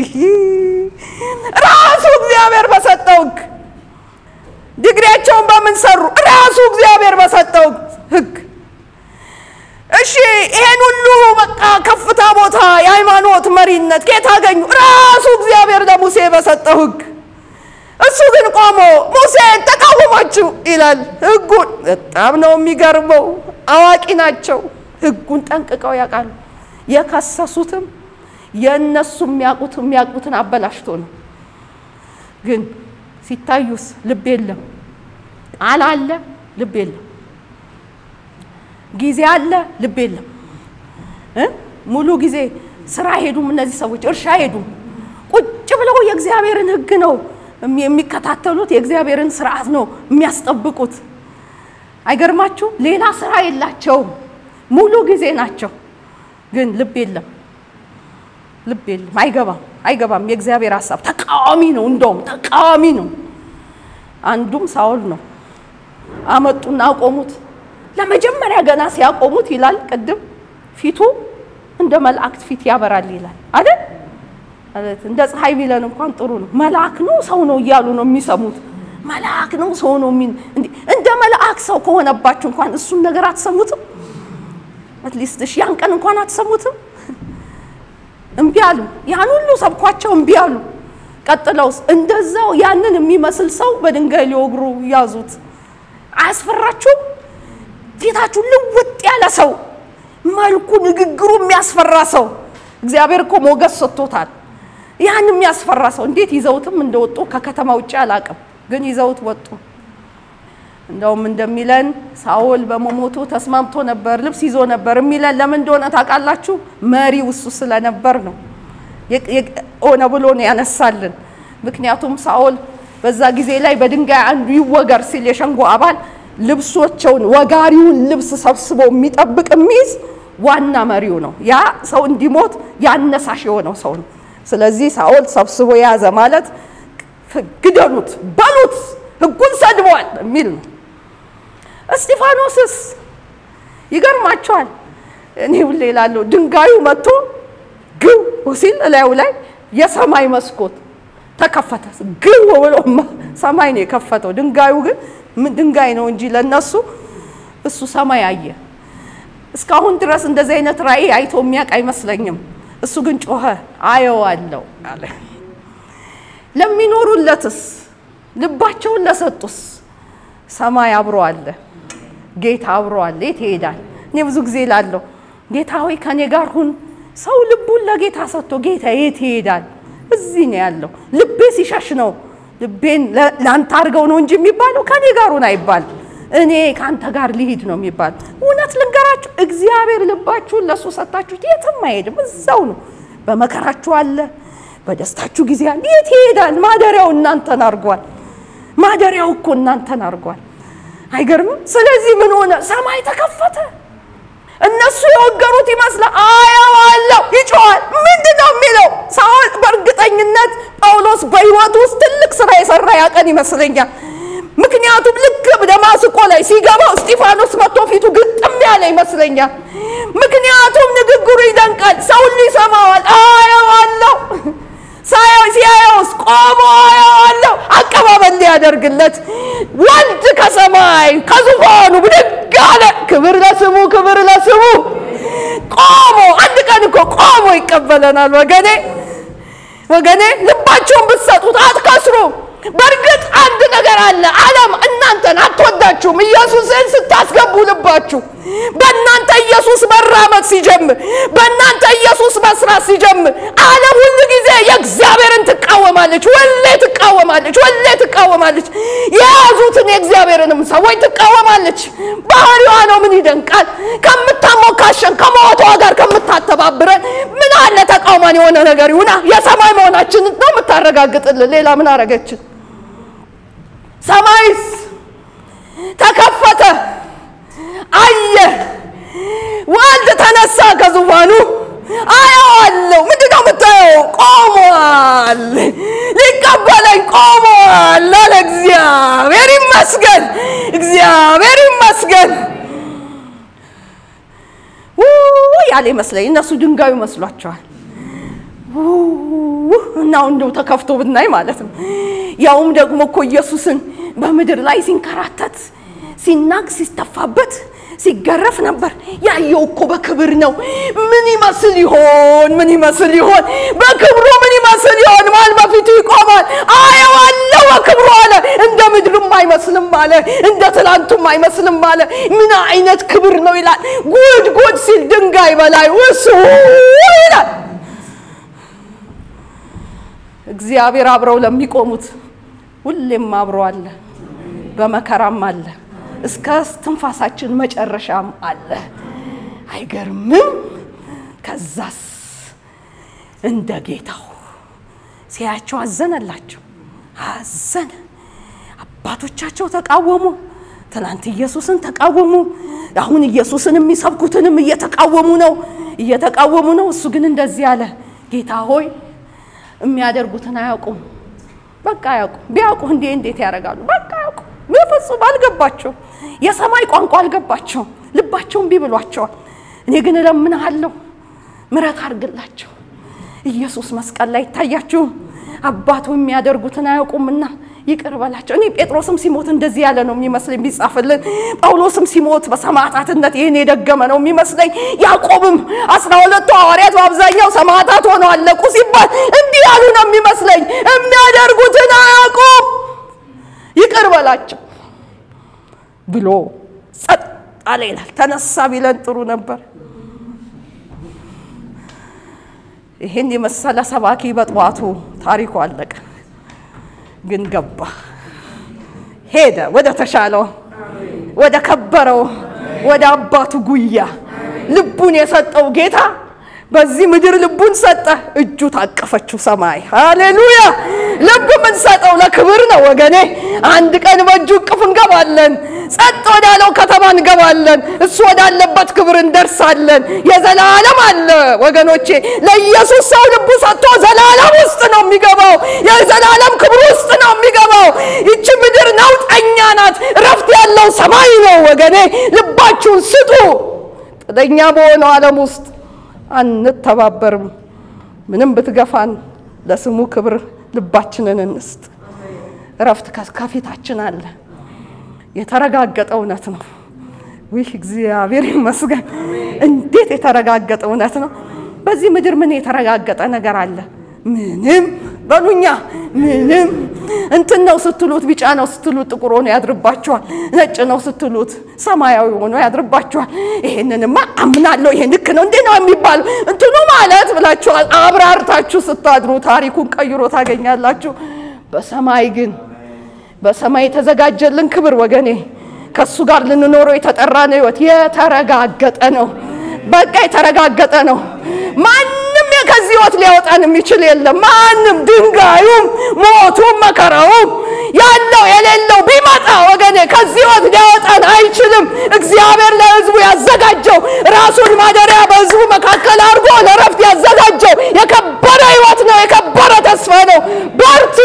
ራሱ እግዚአብሔር በሰጠው ሕግ ዲግሪያቸውን በምን ሰሩ? ራሱ እግዚአብሔር በሰጠው ሕግ። እሺ ይሄን ሁሉ በቃ ከፍታ ቦታ የሃይማኖት መሪነት ከየት አገኙ? ራሱ እግዚአብሔር ለሙሴ በሰጠው ሕግ። እሱ ግን ቆሞ ሙሴን ተቃወማችሁ ይላል። ሕጉን በጣም ነው የሚገርመው። አዋቂ ናቸው። ሕጉን ጠንቅቀው ያውቃሉ። የከሰሱትም የእነሱ የሚያውቁት የሚያውቁትን አበላሽቶ ነው። ግን ሲታዩስ ልብ የለም። ቃል አለ፣ ልብ የለም። ጊዜ አለ፣ ልብ የለም። ሙሉ ጊዜ ስራ ሄዱም፣ እነዚህ ሰዎች እርሻ ሄዱም። ቁጭ ብለው የእግዚአብሔርን ሕግ ነው የሚከታተሉት፣ የእግዚአብሔርን ስርዓት ነው የሚያስጠብቁት። አይገርማችሁ? ሌላ ስራ የላቸውም። ሙሉ ጊዜ ናቸው። ግን ልብ የለም፣ ልብ የለም። አይገባም፣ አይገባም። የእግዚአብሔር ሀሳብ ተቃዋሚ ነው። እንደውም ተቃዋሚ ነው። አንዱም ሳኦል ነው። አመጡና አቆሙት። ለመጀመሪያ ገና ሲያቆሙት ይላል ቅድም ፊቱ እንደ መላእክት ፊት ያበራል ይላል አይደል? እንደ ፀሐይ ቢለን እንኳን ጥሩ ነው። መልአክ ነው ሰው ነው እያሉ ነው የሚሰሙት። መልአክ ነው ሰው ነው የሚል እንደ መልአክ ሰው ከሆነባችሁ እንኳን እሱን ነገር አትሰሙትም? አትሊስት እሺ ያን ቀን እንኳን አትሰሙትም? እምቢ አሉ። ያን ሁሉ ሰብኳቸው እምቢ አሉ። ቀጥለውስ እንደዛው ያንን የሚመስል ሰው በድንጋይ ሊወግሩ ያዙት። አያስፈራችሁም? ፊታችሁ ልውጥ ያለ ሰው፣ መልኩ ንግግሩ የሚያስፈራ ሰው እግዚአብሔር እኮ ሞገስ ሰጥቶታል። ያን የሚያስፈራ ሰው እንዴት ይዘውትም እንደወጡ ከከተማ ውጭ አላውቅም፣ ግን ይዘውት ወጡ። እንደውም እንደሚለን ሳኦል በመሞቱ ተስማምቶ ነበር፣ ልብስ ይዞ ነበር የሚለን ለምን እንደሆነ ታውቃላችሁ? መሪው እሱ ስለነበር ነው። ሆነ ብሎ ነው ያነሳልን። ምክንያቱም ሳኦል በዛ ጊዜ ላይ በድንጋይ አንዱ ይወገር ሲል የሸንጎ አባል ልብሶቸውን ወጋሪውን ልብስ ሰብስቦ የሚጠብቅ የሚይዝ ዋና መሪው ነው። ያ ሰው እንዲሞት ያነሳሽ የሆነው ሰው ነው። ስለዚህ ሳኦል ሰብስቦ የያዘ ማለት ግደሉት፣ በሉት፣ ሕጉን ሰድቧል የሚል ነው። እስጢፋኖስስ ይገርማቸዋል። እኔ ሁሌ እላለሁ ድንጋዩ መጥቶ ግው ሲል እላዩ ላይ የሰማይ መስኮት ተከፈተ። ግው ብሎ ሰማይ ነው የከፈተው። ድንጋዩ ግን ድንጋይ ነው እንጂ ለነሱ እሱ ሰማይ አየ። እስካሁን ድረስ እንደዚህ አይነት ራእይ አይቶ የሚያውቅ አይመስለኝም። እሱ ግን ጮኸ፣ አየዋለሁ አለ። ለሚኖሩለትስ ልባቸውን ለሰጡስ ሰማይ አብሮ አለ፣ ጌታ አብሮ አለ። የት ይሄዳል? እኔ ብዙ ጊዜ እላለሁ ጌታ ሆይ ከኔ ጋር ሁን። ሰው ልቡን ለጌታ ሰጥቶ ጌታ የት ይሄዳል? እዚህ ነው ያለው። ልቤ ሲሸሽ ነው ልቤን ለአንተ አድርገው ነው እንጂ የሚባለው ከኔ ጋር ሁን አይባል። እኔ ከአንተ ጋር ልሂድ ነው የሚባል። እውነት ልንገራችሁ፣ እግዚአብሔር ልባችሁን ለእሱ ሰጥታችሁት የትም አይሄድም፣ እዛው ነው። በመከራችሁ አለ፣ በደስታችሁ ጊዜ አለ። የት ይሄዳል? ማደሪያው እናንተን አድርጓል። ማደሪያው እኮ እናንተን አድርጓል። አይገርምም? ስለዚህ ምን ሆነ? ሰማይ ተከፈተ። እነሱ የወገሩት ይመስላል። አየዋለሁ፣ ይጮዋል። ምንድን ነው የሚለው? ሳኦል በእርግጠኝነት ጳውሎስ በሕይወቱ ውስጥ ትልቅ ስራ የሰራ ያቀን ይመስለኛል። ምክንያቱም ልክ ደማስቆ ላይ ሲገባ እስጢፋኖስ መጥቶ ፊቱ ግጥም ያለ ይመስለኛል። ምክንያቱም ንግግሩ ይደንቃል። ሰው ሁሉ ይሰማዋል። አየዋለሁ ሲያየውስ ቆሞ አየዋለሁ። አቀባበል ሊያደርግለት ወልድ ከሰማይ ከዙፋኑ ብድግ አለ። ክብር ለስሙ፣ ክብር ለስሙ። ቆሞ አንድ ቀን እኮ ቆሞ ይቀበለናል። ወገኔ ወገኔ ልባቸውን ብትሰጡት አትከስሩ። በእርግጥ አንድ ነገር አለ። ዓለም እናንተን አትወዳችሁም። ኢየሱስን ስታስገቡ ልባችሁ በእናንተ ኢየሱስ መራመድ ሲጀምር፣ በእናንተ ኢየሱስ መስራት ሲጀምር፣ ዓለም ሁሉ ጊዜ የእግዚአብሔርን ትቃወማለች፣ ሁሌ ትቃወማለች፣ ሁሌ ትቃወማለች። የያዙትን የእግዚአብሔርንም ሰዎች ትቃወማለች። ባህሪዋ ነው። ምን ይደንቃል? ከምታሞካሸን ከሞቷ ጋር ከምታተባብረን ምን አለ ተቃውማን የሆነ ነገር ይሁና። የሰማይ መሆናችንን ነው የምታረጋግጥልን። ሌላ ምን አረገችን? ሰማይስ ተከፈተ፣ አየ፣ ወልድ ተነሳ ከዙፋኑ አየዋለሁ። ምንድን ነው የምታየው? ቆሟል፣ ሊቀበለኝ ቆሟል አለ። እግዚአብሔር ይመስገን፣ እግዚአብሔር ይመስገን። ያለ ይመስለኝ እነሱ ድንጋዩ መስሏቸዋል። እና እንደው ተከፍቶ ብናይ ማለት ነው። ያውም ደግሞ እኮ ኢየሱስን በምድር ላይ ሲንከራተት ሲናግ ሲስተፋበት ሲገረፍ ነበር ያየው እኮ በክብር ነው። ምን ይመስል ይሆን? ምን ይመስል ይሆን? በክብሩ ምን ይመስል ይሆን? ማን በፊቱ ይቆማል? አየዋለሁ በክብሩ አለ። እንደ ምድሩም አይመስልም አለ፣ እንደ ትላንቱም አይመስልም አለ። ምን አይነት ክብር ነው ይላል። ጉድ ጉድ ሲል ድንጋይ በላይ ውሱ ይላል። እግዚአብሔር አብረው ለሚቆሙት ሁሌም አብሮ አለ፣ በመከራም አለ እስከ ትንፋሳችን መጨረሻም አለ። አይገርምም? ከዛስ እንደ ጌታው ሲያያቸው አዘነላቸው፣ አዘነ። አባቶቻቸው ተቃወሙ፣ ትናንት ኢየሱስን ተቃወሙ። አሁን ኢየሱስን የሚሰብኩትንም እየተቃወሙ ነው፣ እየተቃወሙ ነው። እሱ ግን እንደዚህ አለ፣ ጌታ ሆይ የሚያደርጉትን አያውቁም። በቃ አያውቁም። ቢያውቁ እንዴ እንዴት ያደርጋሉ? በቃ አያውቁም። በፍጹም አልገባቸው። የሰማይ ቋንቋ አልገባቸው። ልባቸው እምቢ ብሏቸዋል። እኔ ግን እለምንሃለሁ ምሕረት አድርግላቸው። ኢየሱስ መስቀል ላይ ይታያችሁ። አባቱ የሚያደርጉትን አያውቁምና ይቅር በላቸው። እኔ ጴጥሮስም ሲሞት እንደዚህ ያለ ነው የሚመስለኝ ቢጻፍልን። ጳውሎስም ሲሞት በሰማዕታትነት ይህን የደገመ ነው የሚመስለኝ። ያዕቆብም አስራ ሁለቱ ሐዋርያት በአብዛኛው ሰማዕታት ሆነው አለቁ ሲባል እንዲህ ያሉ ነው የሚመስለኝ። የሚያደርጉትን አያውቁም ይቅር በላቸው ብሎ ጸጥ አለ ይላል። ተነሳ ቢለን ጥሩ ነበር። ይህን የመሰለ ሰባኪ በጠዋቱ ታሪኩ አለቀ። ግን ገባ፣ ሄደ ወደ ተሻለው፣ ወደ ከበረው፣ ወደ አባቱ ጉያ ልቡን የሰጠው ጌታ በዚህ ምድር ልቡን ሰጠ። እጁ ታቀፈችው ሰማይ። ሃሌሉያ! ልብ የምንሰጠው ለክብር ነው ወገኔ። አንድ ቀን በእጁ እቅፍ እንገባለን። ጸጥ ወዳለው ከተማ እንገባለን። እሱ ወዳለበት ክብር እንደርሳለን። የዘላለም አለ ወገኖቼ። ለኢየሱስ ሰው ልቡ ሰጥቶ ዘላለም ውስጥ ነው የሚገባው። የዘላለም ክብር ውስጥ ነው የሚገባው። ይቺ ምድር ነውጠኛ ናት። እረፍት ያለው ሰማይ ነው ወገኔ። ልባችሁን ስጡ። ጥለኛ በሆነው ዓለም ውስጥ አንተባበርም። ምንም ብትገፋን ለስሙ ክብር ልባችንን እንስጥ። እረፍት ከፊታችን አለ። የተረጋገጠ እውነት ነው። ይህ እግዚአብሔር ይመስገን። እንዴት የተረጋገጠ እውነት ነው! በዚህ ምድር ምን የተረጋገጠ ነገር አለ? ምንም በሉኛ። ምንም እንትን ነው ስትሉት ቢጫ ነው ስትሉት ጥቁር ሆኖ ያድርባችኋል። ነጭ ነው ስትሉት ሰማያዊ ሆኖ ያድርባችኋል። ይሄንንማ አምናለሁ፣ ይሄ ልክ ነው እንዲህ ነው የሚባለው እንትኑ ማለት ብላችኋል። አብራርታችሁ ስታድሩ ታሪኩን ቀይሮ ታገኛላችሁ። በሰማይ ግን በሰማይ የተዘጋጀልን ክብር ወገኔ ከእሱ ጋር ልንኖረው የተጠራን ሕይወት የተረጋገጠ ነው። በቃ የተረጋገጠ ነው። ማንም ከዚህ ሕይወት ሊያወጣን የሚችል የለም። ማንም ድንጋዩም፣ ሞቱም፣ መከራውም ያለው የሌለው ቢመጣ ወገኔ ከዚህ ሕይወት ሊያወጣን አይችልም። እግዚአብሔር ለሕዝቡ ያዘጋጀው ራሱን ማደሪያ በሕዝቡ መካከል አድርጎ ለረፍት ያዘጋጀው የከበረ ሕይወት ነው። የከበረ ተስፋ ነው። በርቱ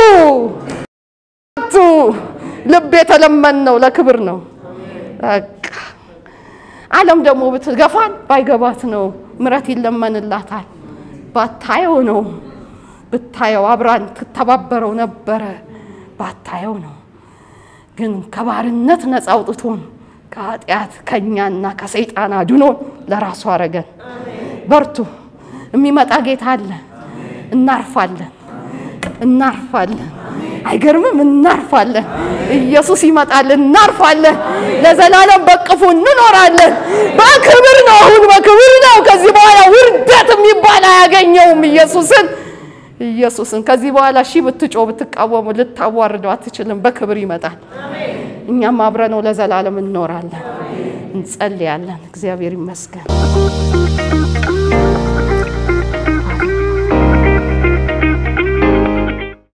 በርቱ። ልብ የተለመን ነው ለክብር ነው። በቃ ዓለም ደግሞ ብትገፋን ባይገባት ነው ምረት ይለመንላታል። ባታየው ነው ብታየው አብራን ትተባበረው ነበረ። ባታየው ነው ግን ከባርነት ነፃ አውጥቶን ከኃጢአት ከእኛና ከሰይጣን አድኖን ለራሱ አረገን። በርቱ። የሚመጣ ጌታ አለ። እናርፋለን፣ እናርፋለን። አይገርምም? እናርፋለን። ኢየሱስ ይመጣል፣ እናርፋለን። ለዘላለም በቅፉ እንኖራለን። በክብር ነው፣ አሁን በክብር ነው። ከዚህ በኋላ ውርደት የሚባል አያገኘውም ኢየሱስን ኢየሱስን ከዚህ በኋላ ሺህ ብትጮ ብትቃወሙ ልታዋርደው አትችልም። በክብር ይመጣል። እኛም አብረነው ለዘላለም እንኖራለን። እንጸልያለን። እግዚአብሔር ይመስገን።